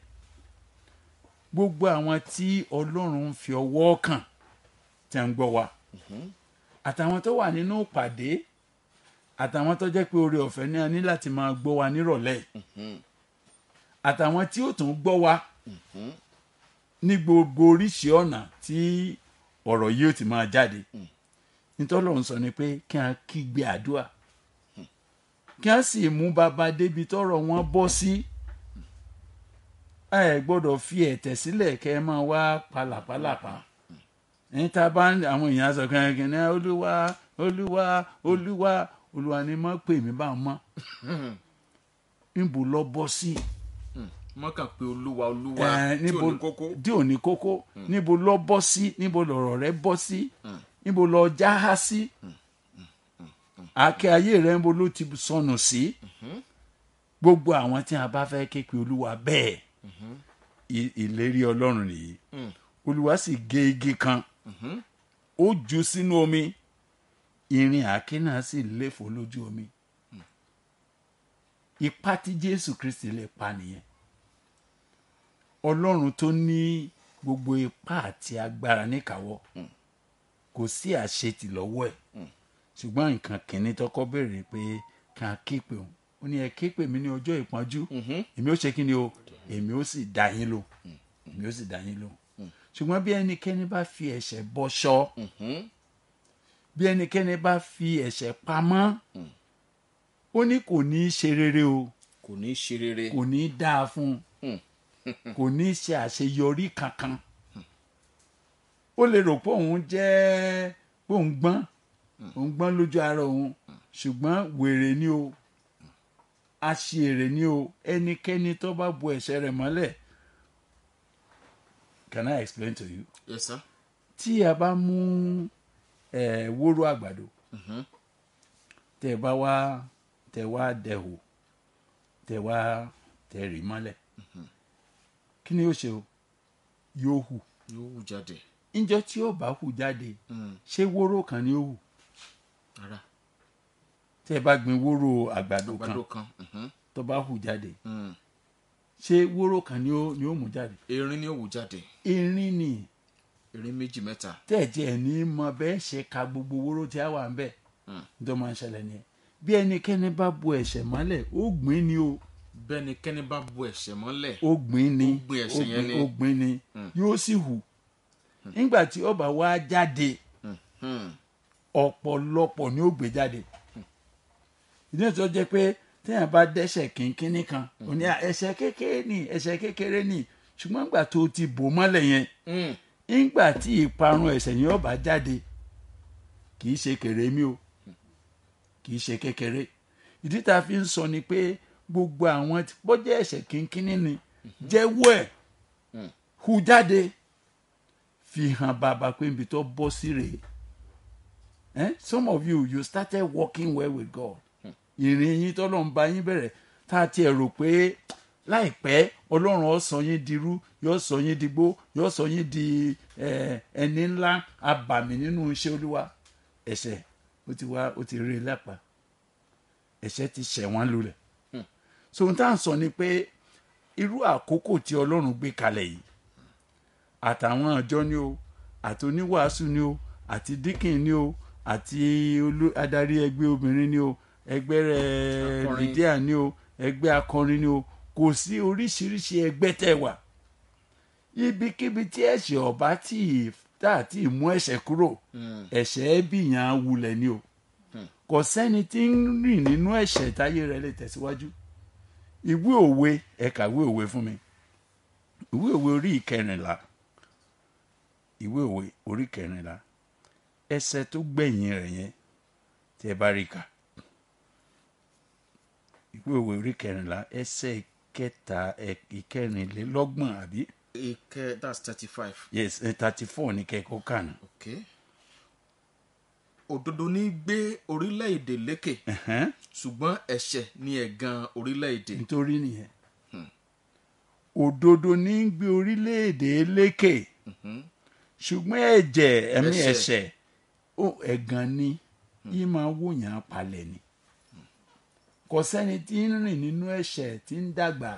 gbogbo àwọn tí ọlọ́run ń fi ọwọ́ kàn tí a ń gbọ́ wa àtàwọn tó wà nínú ìpàdé àtàwọn tó jẹ́ pé oore ọ̀fẹ́ ní a ní láti máa gbọ́ wa nírọ̀lẹ́ yìí. àtàwọn tí ó tún gbọ́ wa ní gbogbo oríṣi ọ̀nà tí ọ̀rọ̀ yìí ó ti máa jáde nítorí Ọlọ́run sọ ni pé kí a kígbe àdúrà kí a sì mú bàbá débi tọ́rọ̀ wọn bọ́ sí ẹ gbọ́dọ̀ fi ẹ̀tẹ̀ sílẹ̀ kẹ́ ẹ máa wá palàpalàpà ẹni tá a bá ń àwọn èèyàn sọ kankan ní olúwa olúwa olúwa olúwa ni mo pè mí bá mọ́ níbo lọ bọ́ sí wọ́n kàn pé olúwa olúwa ẹ, tí ò níbo ní kókó tí ò ní kókó níbo lọ bọ́ sí níbo lọ̀rọ̀ rẹ bọ́ sí níbo lọ já há sí àkẹ́ ayé rẹ níbo ló ti sọnù sí gbogbo àwọn tí a bá fẹ́ ké pe olúwa bẹ́ẹ̀ i- ìlérí ọlọ́run nìyí olúwa sì gé igi kan ó jù sínú omi irin àáké náà sì léfò lójú omi ipá tí jésù kristi lè pa nìyẹn ọlọ́run tó ní gbogbo ipá àti agbára níkàáwọ́ kò sí àṣetì lọ́wọ́ ẹ̀ ṣùgbọ́n nǹkan kìíní tọkọ béèrè pé kí a ké pè òun ó ní ẹ ké pè mí ní ọjọ́ ìpọ́njú èmi ó ṣe kí ni o èmi ó sì dá yín lò èmi ó sì dá yín lò ṣùgbọ́n bí ẹnikẹ́ni bá fi ẹ̀ṣẹ̀ bọṣọ bí ẹnikẹ́ni bá fi ẹ̀ṣẹ̀ pamọ́ ó ní kò ní í ṣe rere o kò ní í ṣe rere kò ní í dáa fún un kò ní í ṣe àṣeyọrí kankan ó lè rò pé òun jẹ́ pé òun gbọ́n òun gbọ́n lójú ara òun ṣùgbọ́n wèrè ni o aṣèrè ni o ẹnikẹ́ni tó bá bu ẹ̀ṣẹ̀ rẹ̀ mọ́lẹ̀ can I explain to you yes sir tí a bá mú ẹ wóró àgbàdo tẹ bá wá tẹ wá dẹhò tẹ wá tẹ rì mọ́lẹ̀ kí ni yóò ṣe o yóò hù yóò wù jáde níjọ́ tí ó bá hù jáde ṣé wóró kan ni ó hù rárá tẹ bá gbin wóró àgbàdo kan àgbàdo kan mhm, tó bá hù jáde mm. ṣé wóró kan ni ó ni ó mú jáde erin ni ó wù jáde erin ni erin méjì mẹ́ta tẹ̀jẹ̀ ní mọ bẹ́ẹ̀ ṣe ka gbogbo wóró tí a wà ń bẹ̀ tó máa ń ṣẹlẹ̀ nìyẹn bí ẹnikẹ́ni bá bo ẹ̀ṣẹ̀ mọ́lẹ̀ ó gbìn ni o bẹ́nikẹ́ni bá bu ẹ̀ṣẹ̀ mọ́lẹ̀ ó gbìn ni Ó gbìn ẹ̀ṣẹ̀ yẹn ni. ó gbìn ni yóò sì hù nígbà tí ó bá wá jáde Hmm. ọ̀pọ̀lọpọ̀ ni ó gbé jáde ìdí ètò jẹ́ pé téèyàn bá dẹ́ṣẹ̀ kínkínní kan ò ní "À, ẹ̀ṣẹ̀ kékeré ni ẹ̀ṣẹ̀ kékeré ni ṣùgbọ́n nígbà tó ti bò mọ́lẹ̀ yẹn Hmm. nígbà tí ìparun ẹ̀ṣẹ̀ yẹn ó bá jáde kì í ṣe kéré mi o kì í ṣe kékeré ìdí tá a fi ń sọ ni pé gbogbo àwọn tí- bọ́jẹ́ ẹ̀ṣẹ̀ kínkínní ni jẹ́wọ́ ẹ̀ hu jáde fi hàn bàbá pé ibi tó bọ́ sí rèé eh? some of you you started working well with God ìrìn yín tọ́lọ́ ń bá yín bẹ̀rẹ̀ tá a tiẹ̀ rò pé láìpẹ́ ọlọ́run ó sọ yín dirú yóò sọ yín digbó yóò sọ yín di eh, ẹni ńlá abàmì nínú iṣẹ́ olúwa ẹ̀ṣẹ̀ ó ti wá ó ti rí i lápá ẹ̀ṣẹ̀ ti ṣẹ̀ wọ́n lulẹ̀ so ohun tá à ń sọ ni pé irú àkókò tí ọlọ́run gbé kalẹ̀ yìí àtàwọn ọjọ́ ni o àti oníwàásù ni o àti díkìn ni o àti olú- adarí ẹgbẹ́ obìnrin ni o ẹgbẹ́ rẹ̀ Akọrin. lydia ni o ẹgbẹ́ akọrin ni o kò sí oríṣiríṣi ẹgbẹ́ tẹ̀ wá ibikíbi tí ẹ̀ṣẹ̀ ọ̀bá tí ì- tá àti ìmú ẹ̀ṣẹ̀ kúrò ẹ̀ṣẹ̀ bìyàn wulẹ̀ ni o kò sẹ́ni tí ń rìn nínú ẹ̀ṣẹ̀ táyé rẹ̀ lè tẹ̀síwájú ìwé òwe ẹ kàwé òwe fún mi ìwé òwe orí ìkẹrìnlá ìwé òwe orí ìkẹrìnlá ẹsẹ̀ tó gbẹ̀yìn rẹ̀ yẹn tí ẹ bá rí kà ìwé òwe orí ìkẹrìnlá ẹsẹ̀ kẹta ẹ- ìkẹrìnlélọ́gbọ̀n àbí ike that's thirty five. yes thirty four ní kẹ́kọ̀ọ́ kànú. okay. òdodo ní gbé orílẹ̀-èdè lékè Ẹ̀hẹ́n, ṣùgbọ́n ẹ̀ṣẹ̀ ní ẹ̀gàn orílẹ̀-èdè. nítorí nìyẹn òdodo ní ń gbé orílẹ̀-èdè lékè ṣùgbọ́n ẹ̀jẹ̀ ẹ̀mí Ẹ̀ṣẹ̀. ẹ̀ṣẹ̀ ó ẹ̀gàn ni yìí máa wòyàn palẹ̀ ni kò sẹ́ni tí ń rìn nínú ẹ̀ṣẹ̀ tí ń dàgbà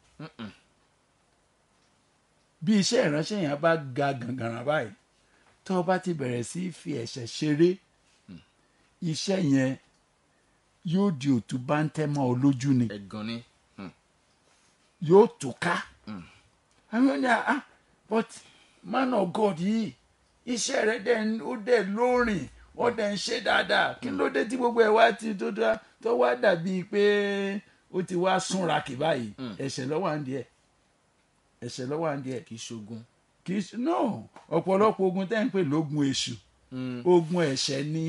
bí iṣẹ́ ìránṣẹ́ yẹn bá ga gàngàrà báyìí tó o bá ti bẹ̀rẹ̀ sí í fi ẹ̀ṣẹ̀ ṣeré iṣẹ́ yẹn yóò di òtún bá ń tẹ́ mọ́ ọ lójú ni ẹ̀gàn ni. Hmm. yóò tó ká àwọn ní ah but man of God yìí iṣẹ́ rẹ̀ dẹ̀ ń- ó dẹ̀ lóòrìn ó dẹ̀ ń ṣe dáadáa kí ló dé tí gbogbo ẹ̀ wá ti tó dá tó wá dàbí pé ó ti wá súnra kì báyìí ẹ̀ṣẹ̀ lọ́wọ́ à ń díẹ̀ ẹ̀ṣẹ̀ lọ́wọ́ à ń díẹ̀ kì í ṣogun. kì í ṣe no ọ̀pọ̀lọpọ̀ ogun tẹ́ ń pè lógun èṣù ogun ẹ̀ṣẹ̀ ni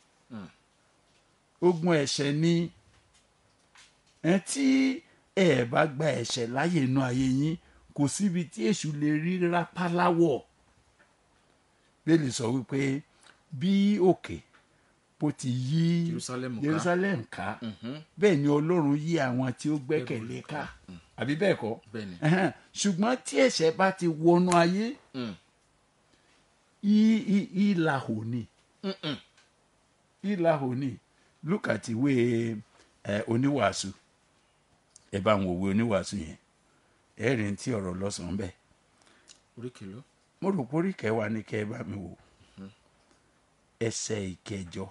ogun ẹ̀ṣẹ̀ ni ẹ tí ẹ bá gba ẹ̀ṣẹ̀ láyè inú ayé yín kò síbi tí èṣù lè rí rápáláwọ̀ bẹ́ẹ̀ sọ wípé bí òkè bó ti yí Jerusalem ká. Jerusalem ká bẹ́ẹ̀ ni Ọlọ́run yí àwọn tí ó gbẹ́kẹ̀lé ká àbí bẹ́ẹ̀ kọ́ Bẹ́ẹ̀ ni. Ẹhẹ́n. ṣùgbọ́n tí ẹ̀ṣẹ̀ bá ti wọnú ayé Mm. í- í- ìlàhò ni Mm-mm. ìlàhò ni look at ìwé ẹ oníwàásù ẹ bá ń wo ìwé oníwàásù yẹn ẹ rí ní tí ọ̀rọ̀ lọ́sàn-án bẹ́ẹ̀ orí kìló. mo rò pé orí kẹwàá ni kẹ́ ẹ bá mi wò ẹsẹ̀ ìkẹjọ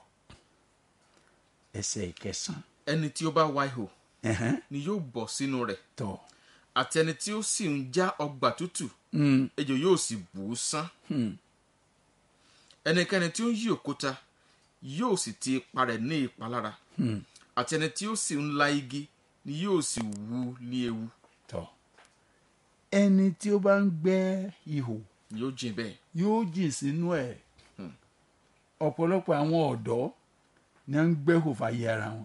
ẹsẹ̀ ìkẹsàn ẹni tí ó bá wá ihò ẹhẹ́n, ni yóò bọ̀ sínú rẹ̀ tọ̀ àti ẹni tí ó sì ń já ọgbà tútù Mm, ejò yóò sì bù ú sán. hmm, ẹnikẹ́ni tí ó ń yí òkúta yóò sì ti ipa rẹ̀ ní ìpalára hmm, àti ẹni tí ó sì ń la igi ni yóò sì wú ní ewu tọ̀ ẹni tí ó bá ń gbẹ́ ihò yóò jìn bẹ́ẹ̀. yóò jìn sínú ẹ̀ ọ̀pọ̀lọpọ̀ àwọn ọ̀dọ́ ni wọ́n ń gbẹ́hò fàyè ara wọn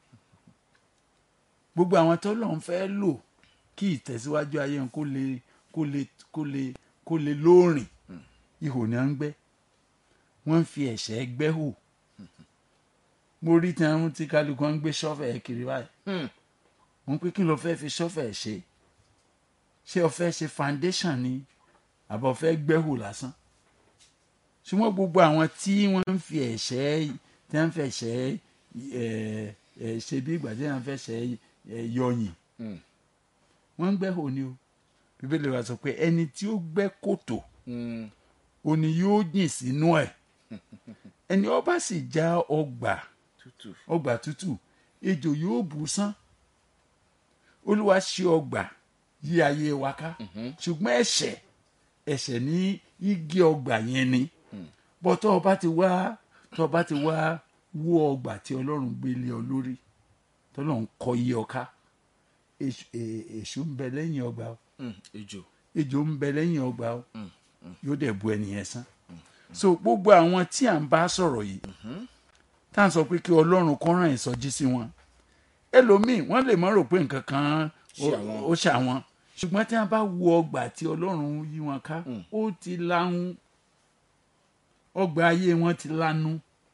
gbogbo àwọn tó lọ́n fẹ́ lò kí ìtẹ̀síwájú ayé wọn kó lè kó lè kó lè kó lè lóòrìn ihò ni wọ́n ń gbẹ́ wọ́n ń fi ẹ̀ṣẹ̀ gbẹ́hò mo rí tí wọ́n ti kálukú wọn ń gbé ṣọ́fẹ̀ kiri báyìí Hmm. wọ́n pé kí ló fẹ́ fi ṣọ́fẹ̀ ṣe ṣé o fẹ́ ṣe foundation ni àbọ̀ fẹ́ gbẹ́hù lásán ṣùgbọ́n gbogbo àwọn tí wọ́n ń fi ẹ̀ṣẹ̀ tí wọ́n ń fi ẹ̀ṣẹ̀ ẹ̀ ẹ̀ ṣe bí ìgbà tí wọ́n ń fi ẹ̀ṣẹ̀ ẹ̀ yọyìn Hmm. wọ́n ń gbẹ́hù ni o bíbélì wa sọ pé ẹni tí ó gbẹ́ kòtò Hmm. òní yóò jìn sínú ẹ̀ ẹni ó bá sì já ọgbà tútù ọgbà tútù ejò yóò bù sán olúwa ṣe ọgbà yí ayé wa ká ṣùgbọ́n ẹ̀ṣẹ̀ ẹ̀ṣẹ̀ ní igi ọgbà yẹn ni bọ́ tọ́ ọba ti wá tọ́ ọba ti wá wó ọgbà tí ọlọ́run gbé lé ọ lórí tọ́lọ́run kọ́ yí ọ ká èṣù è- èṣù ń bẹ lẹ́yìn ọgbà o Mm, ejò ejò ń bẹ lẹ́yìn ọgbà o yóò dẹ̀ bu ẹnìyẹn sán so gbogbo àwọn tí à ń bá sọ̀rọ̀ yìí tá à ń sọ pé kí ọlọ́run kó rán ìsọjí sí wọn ẹlòmíì wọ́n lè má rò pé nǹkan kan Ṣe àwọn. ó ṣe àwọn ṣùgbọ́n tí wọ́n bá wo ọgbà tí ọlọ́run yí wọn ká ó ti lahun ọgbà ayé wọn ti lanu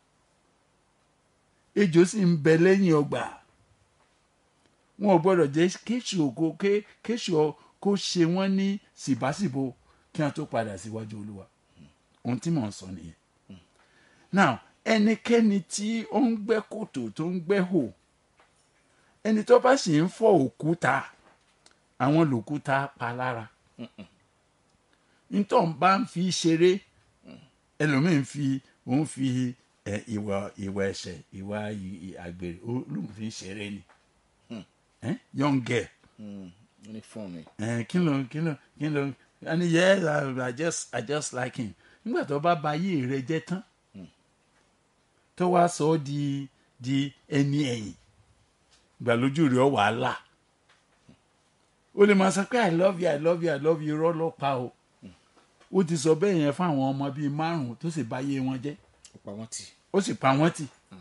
ejò sì ń bẹ lẹ́yìn ọgbà wọn ò gbọ́dọ̀ jẹ́ kéṣù ògo ké- kéṣù ọ- kó ṣe wọ́n ní síbáṣìbò kí wọ́n tó padà síwájú olúwa ohun tí mò ń sọ nìyẹn now ẹnikẹ́ni tí ó ń gbẹ́ kòtò tó ń gbẹ́ hò ẹni tó bá sì ń fọ́ òkúta àwọn lòkúta pa lára ntọ́ ń bá ń fi ṣeré ẹlòmíín fi òun fi ẹ, ìwà ìwà ẹ̀ṣẹ̀ ìwà ì- ì- àgbèrè ó lóun fi ṣeré ni ẹ, young girl Mm, uniform ni ẹ, kí ló kí ló kí ló and yes I, I just I just like him nígbà tó bá ba ayé rẹ jẹ́ tán tó wá sọ ọ́ di di ẹni ẹ̀yìn gbàlójú rẹ̀ ọ̀ wàhálà ó lè máa sọ pé i love you i love you i love you irọ́ ló pa o ó ti sọ bẹ́ẹ̀ yẹn fún àwọn ọmọ bíi márùn-ún tó sì bá ayé wọn jẹ́ ó pa wọ́n tì ó sì pa wọ́n tì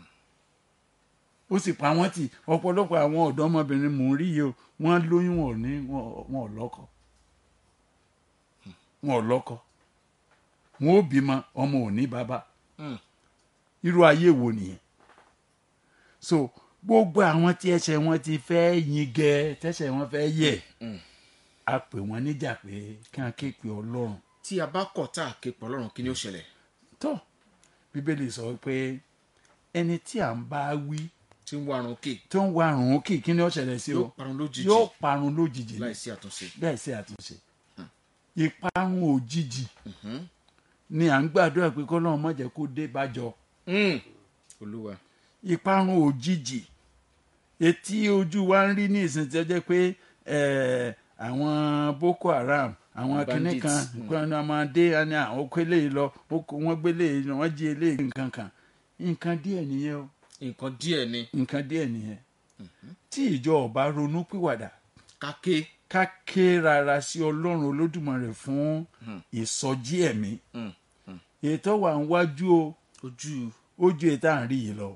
ó sì pa wọ́n tì ọ̀pọ̀lọpọ̀ àwọn ọ̀dọ́mọbìnrin mò ń rí yìí o wọ́n lóyún wọn ò ní wọn wọn ò lọ́kọ wọn ò lọ́kọ wọn ò bímọ ọmọ ò ní bàbá Mm. irú ayé wo nìyẹn so gbogbo àwọn tí ẹsẹ̀ wọn ti fẹ́ yin gẹ tẹ́sẹ̀ wọn fẹ́ yẹ̀ a pè wọ́n níjà pé kí wọ́n ké pe ọlọ́run tí a bá kọ̀ tá a ké pọ̀ lọ́rùn kí ni ó ṣẹlẹ̀ tó bíbélì sọ pé ẹni tí à ń bá wí tí ń wá arun kè tó ń wá àrùn òkè kí ni ó ṣẹlẹ̀ sí o yóò parun lójijì yóò parun lójijì ni láìsí àtúnṣe bẹ́ẹ̀ sí àtúnṣe ìparun òjijì ni à ń gbàdúrà pé kọ́lọ́run má jẹ́ kó dé bájọ Mm, olúwa ìparun òjijì etí ojú wa ń rí ní ìsìn tí ó jẹ́ pé eh, àwọn boko haram àwọn kinní Bandits, kan kan náà máa dé ẹni àwọn okó eléyìí lọ ó kó- wọ́n gbé eléyìí lọ wọ́n jí eléyìí nǹkan kan nǹkan díẹ̀ nìyẹn o nǹkan díẹ̀ ni nǹkan díẹ̀ nìyẹn tí ìjọ ọba ronú pìwàdà káké ká ké rárá sí ọlọ́run olódùmarè fún ìsọjí ẹ̀mí Mm, ètò wà ń wájú o ojú ojú ètò à ń rí yìí lọ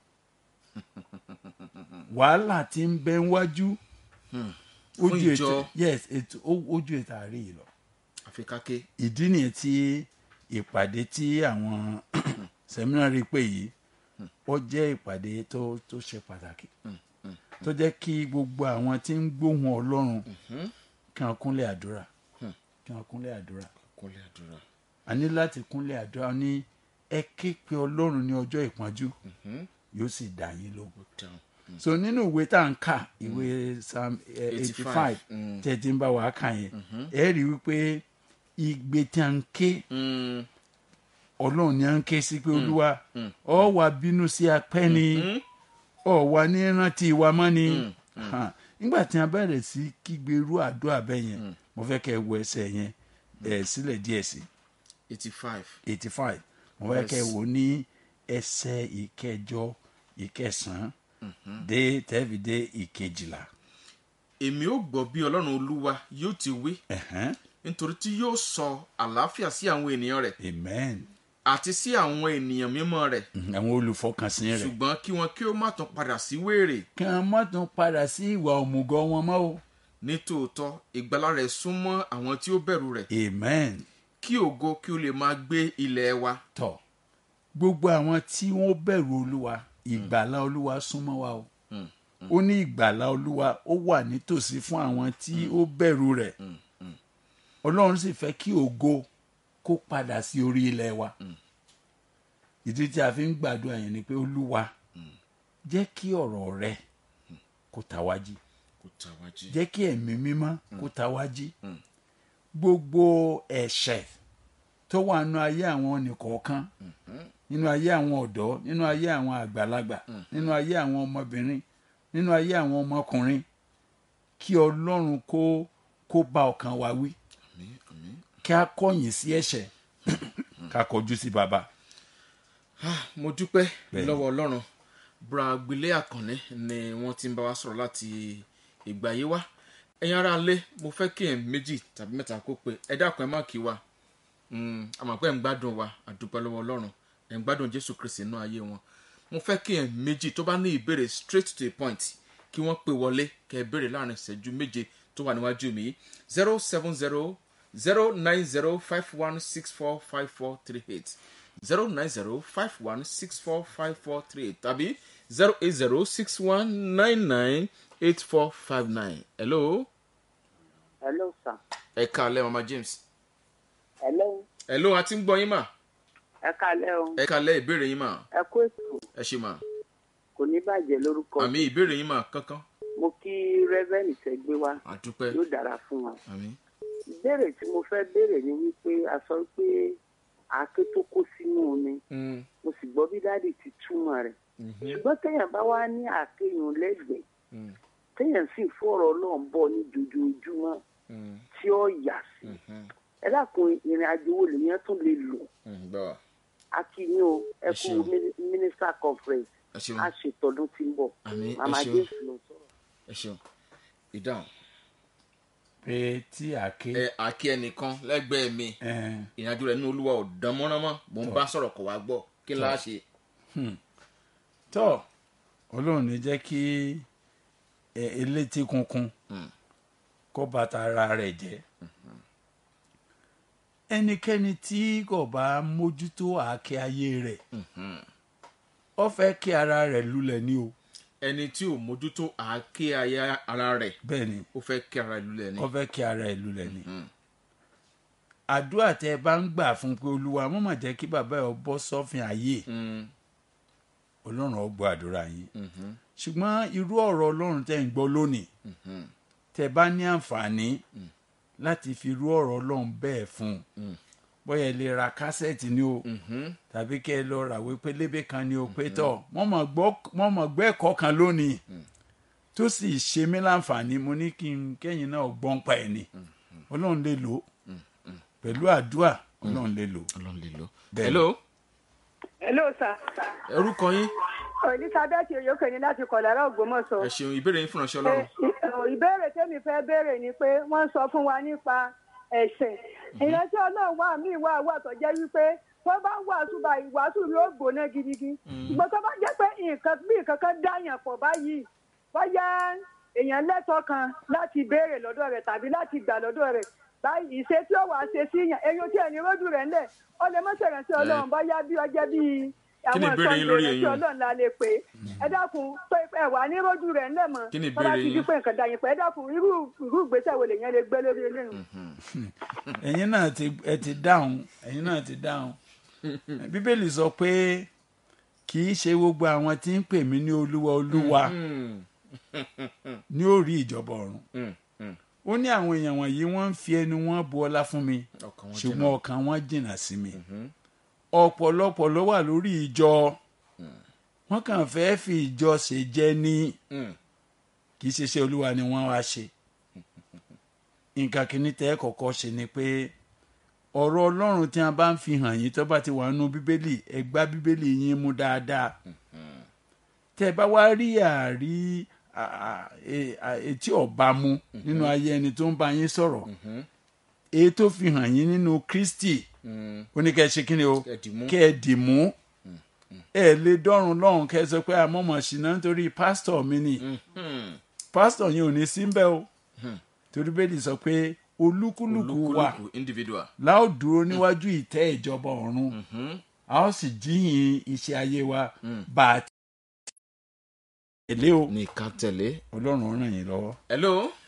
wàhálà tí ń bẹ ń wájú Fún ojú ìjọ. ètò yes ètò ó- ojú ètò à ń rí yìí lọ àfi káké ìdí nìyẹn tí ìpàdé tí àwọn sẹ́mínárì pè yìí ó jẹ́ ìpàdé tó tó ṣe pàtàkì tó jẹ́ kí gbogbo àwọn tí ń gbóhùn ọlọ́run kí wọ́n kúnlẹ̀ àdúrà kí wọ́n kúnlẹ̀ àdúrà kúnlẹ̀ àdúrà a ní láti kúnlẹ̀ àdúrà ní ẹ ké pe ọlọ́run ní ọjọ́ ìpọ́njú yóò sì dá yín lógo ó dáhùn so nínú ìwé tá à ń kà ìwé psalm eighty five 85, tẹ̀ tí ń bá wa kà yẹn ẹ rí i wípé igbe tí a ń ké Mm, ọlọ́run ni a ń ké sí pé olúwa ọ wà bínú sí apẹ́ ni ọ wà ní rántí wa mọ́ ni Ha, nígbà tí a bẹ̀rẹ̀ sí kígbe irú àdúrà bẹ́ẹ̀ yẹn mo fẹ́ kẹ́ ẹ wo ẹsẹ̀ yẹn ẹ̀ sílẹ̀ díẹ̀ sí eighty five eighty five mo fẹ́ kẹ́ ẹ wò ní ẹsẹ̀ ìkẹjọ ìkẹsàn-án dé tẹ́bi dé ìkejìlá. èmi ó gbọ́ bí ọlọ́run olúwa yóò ti wí Ẹ̀hẹ́n. nítorí tí yóò sọ àlàáfíà sí àwọn ènìyàn rẹ̀ amen àti sí àwọn ènìyàn mímọ́ rẹ̀ Mhm, àwọn olùfọkànsìn rẹ̀ ṣùgbọ́n kí wọn kí ó má tún padà sí wéèrè kí wọ́n má tún padà sí ìwà òmùgọ̀ wọn mọ́ o nítòótọ́ ìgbàlà rẹ̀ súnmọ́ àwọn tí ó bẹ̀rù rẹ̀ amen kí ògo kí ó lè máa gbé ilẹ̀ wa tọ̀ gbogbo àwọn tí wọ́n bẹ̀rù olúwa ìgbàlá olúwa súnmọ́ wa o ó ní ìgbàlá olúwa ó wà nítòsí fún àwọn tí ó bẹ̀rù rẹ̀ ọlọ́run sì fẹ́ kí ògo kó padà sí orí ilẹ̀ wa ìdí tí a fi ń gbàdúrà yẹn ni pé olúwa jẹ́ kí ọ̀rọ̀ rẹ kó ta wá jí kò tà wá jí jẹ́ kí ẹ̀mí mímọ́ kó ta wá jí gbogbo ẹ̀ṣẹ̀ tó wà nínú ayé àwọn nìkọ̀ọ̀kan nínú ayé àwọn ọ̀dọ́ nínú ayé àwọn àgbàlagbà nínú ayé àwọn ọmọbìnrin nínú ayé àwọn ọmọkùnrin kí ọlọ́run kó kó bá ọkàn wa wí àmín àmín. kí a kọ̀yìn sí ẹ̀ṣẹ̀ ká kọjú sí baba. Ah, mo dúpẹ́ Bẹ́ẹ̀ni. lọ́wọ́ ọlọ́run bra gbélé àkànní ni wọ́n ti ń bá wa sọ̀rọ̀ láti ìgbà yìí wá ẹ̀yin ará ilé mo fẹ́ kí ẹ̀ méjì tàbí mẹ́ta kó pé ẹ dákun ẹ má kí wa Mm, àmọ́ pé ẹ̀ ń gbádùn wa àdúpẹ́ lọ́wọ́ ọlọ́run ẹ̀ ń gbádùn jésù kristi nínú ayé wọn mo fẹ́ kí ẹ̀ méjì tó bá ní ìbéèrè straight to the point kí wọ́n pè wọlé kẹ́ ẹ béèrè láàrin ìṣẹ́jú méje tó wà níwájú mi zero seven zero zero nine zero five one six four five four three eight zero nine zero five one six four five four three eight tàbí zero eight zero six one nine nine eight four five nine. hello hello sir ẹ káalẹ́ mama james. hello hello a ti ń gbọ́ yín mà ẹ kalẹ o ẹ káalẹ́ ìbéèrè yín mà ẹ kó ètò ẹ ṣe mà kò ní bàjẹ́ lórúkọ àmì ìbéèrè yín mà kankan mo kí rẹ́vẹ́nì tẹ́ gbé wá àdúpẹ́ yóò dára fún wa àmì ìbéèrè tí mo fẹ́ béèrè ni wípé a sọ pé àáké tó kó sínú omi Mm, mo sì gbọ́ bí dáàdì ti túmọ̀ rẹ̀ mhm, ṣùgbọ́n téèyàn bá wá ní àáké yun lẹ́gbẹ̀ẹ́ mm, téèyàn sì fọ̀rọ̀ náà bọ̀ ní jojoojúmọ́ mm, tí ó yà sí mhm, ẹ dákun ìrìn àjò wo lèèyàn tún lè lò mm, gbọ́ wa a kì í ní o ẹ Ẹ kú ṣeun. mini- minister conference ẹ ṣeun a ṣètọ́dún tí ń bọ̀ àmì ẹ màmá ṣeun jésù ló ń sọ̀rọ̀. ẹ ṣeun ìdáhùn pé tí àké ẹ àkí ẹnìkan lẹ́gbẹ̀ẹ́ mi ẹ, ìrìnàjò rẹ̀ nínú olúwa ò dán mọ́rán mọ́ mò ń bá sọ̀rọ̀ kọ̀ wá gbọ́ kí n láá ṣe tọ́ ọlọ́run ní jẹ́ kí ẹ, elétí kunkun Mm. kó bàtà ara rẹ̀ jẹ́ ẹnikẹ́ni tí kò bá mójútó àáké ayé rẹ̀ Mhm. ó fẹ́ kí ara rẹ̀ lulẹ̀ ní o ẹni tí ò mójútó àáké aya ara rẹ̀ bẹ́ẹ̀ ni ó fẹ́ kí ara ìlú lẹ̀ ni ó fẹ́ kí ara rẹ̀ lulẹ̀ ní. Mm. àdúrà tẹ ẹ bá ń gbà fún pé olúwa mo mà jẹ́ kí bàbá ẹ bọ́ sọ́fìn ayé Mm, ọlọ́run ó gbọ́ àdúrà yín mhm, ṣùgbọ́n irú ọ̀rọ̀ ọlọ́run tẹ́ ń gbọ́ lónìí mhm, tẹ́ bá ní àǹfààní láti fi irú ọ̀rọ̀ ọlọ́run bẹ́ẹ̀ fún un Mm. bóyá ẹ lè ra kásẹ̀tì ni o mhm. tàbí kẹ́ ẹ lọ ràwé pélébé kan ni o pé tọ̀ wọ́n mọ̀ gbọ́ wọ́n mọ̀ gbọ́ ẹ̀kọ́ kan lónìí tó sì ṣe mí láǹfààní mo ní kí n kẹ́yìn náà gbọ́n pa ẹ̀ ni ọlọ́run lè lò ó pẹ̀lú àdúrà ọlọ́run lè lò ó. ọlọ́run lè lọ. Bẹ́ẹ̀ni. hello hello sir orúkọ yín elizabeth oyoke ni láti kọ̀lára ògbómọ̀ṣọ́. ẹ ṣeun ìbéèrè yín fún ìránṣẹ́ ọlọ́run. Ẹ- ìbéèrè tẹ́mi fẹ́ béèrè ni pé wọ́n sọ fún wa nípa ẹ̀sìn ìránṣẹ́ ọlọ́run wà mí wà wà tó jẹ́ wípé tó bá ń wàásù bá ìwàásù yóò gbóná gidigidi ṣùgbọ́n tó bá jẹ́ pé nǹkan bí nǹkan kan dáyàn pọ̀ báyìí bóyá èèyàn lẹ́tọ̀ọ́ kan láti béèrè lọ́dọ̀ rẹ̀ tàbí láti gbà lọ́dọ̀ rẹ̀ báyìí ìṣe tí ó wàá ṣe sí yàn èyàn tí ẹni rójú rẹ̀ ńlẹ̀ ó lè mọ́ṣẹ́ ìránṣẹ́ ọlọ́run bóyá bí ọjẹ́ bíi Kí ni àwọn ìbéèrè yín ìsọ̀nù lórí ìránṣẹ́ èyí? ọlọ́run la lè pè é ẹ dákun tó ẹ wà ní rójú rẹ̀ ńlẹ̀ mọ́ Kí ni tó bá ìbéèrè ti di yín? pé nǹkan dàyìn pẹ́ ẹ dákun irú irú ìgbésẹ̀ wo lèèyàn lè gbé lórí eléyìí. ẹ̀yin náà ti ẹ ti dáhùn ẹ̀yin náà ti dáhùn bíbélì sọ pé kì í ṣe gbogbo àwọn tí ń pè mí ní olúwa olúwa Mm, ní ó rí ìjọba ọ̀run mm, mm. ó ní àwọn èèyàn wọ̀nyí wọ́n ń fi ẹnu wọn bu ọlá fún mi ọkàn wọn ṣùgbọ́n jìnnà. ọkàn wọn jìnnà sí mi ọ̀pọ̀lọpọ̀ ló wà lórí ìjọ wọ́n kàn fẹ́ fi ìjọ ṣe jẹ́ ní Mm, kì í ṣe iṣẹ́ olúwa ni wọ́n wá ṣe nǹkan kìíní tẹ́ ẹ kọ́kọ́ ṣe ni pé ọ̀rọ̀ ọlọ́run tí a bá ń fi hàn yín tó bá ti wà nínú bíbélì ẹ gbá bíbélì yín mú dáadáa tẹ́ ẹ bá wá rí àrí à- à- e- à- etí ọba mu nínú ayé ẹni tó ń bá yín sọ̀rọ̀ èyí tó fi hàn yín nínú kristi mm. ó ní kẹ́ ẹ ṣe kí ni o Kẹ́ ẹ dì mú. kẹ́ ẹ dì mú ẹ lè dọ́run lọ́run kẹ́ ẹ sọ pé àmọ́mọ́ ṣìnà nítorí pásítọ̀ mi ni Mhm. pásítọ̀ yẹn ò ní sí mbẹ́ o torí bẹ́ẹ̀ni sọ pé olúkúlùkù wa olúkúlùkù individual. láò dúró níwájú ìtẹ́ ìjọba ọ̀run a ó sì jíyìn iṣẹ́ ayé wa bá a ti tẹ̀lé o ní ká tẹ̀lé. ọlọ́run ràn yín lọ́wọ́. hello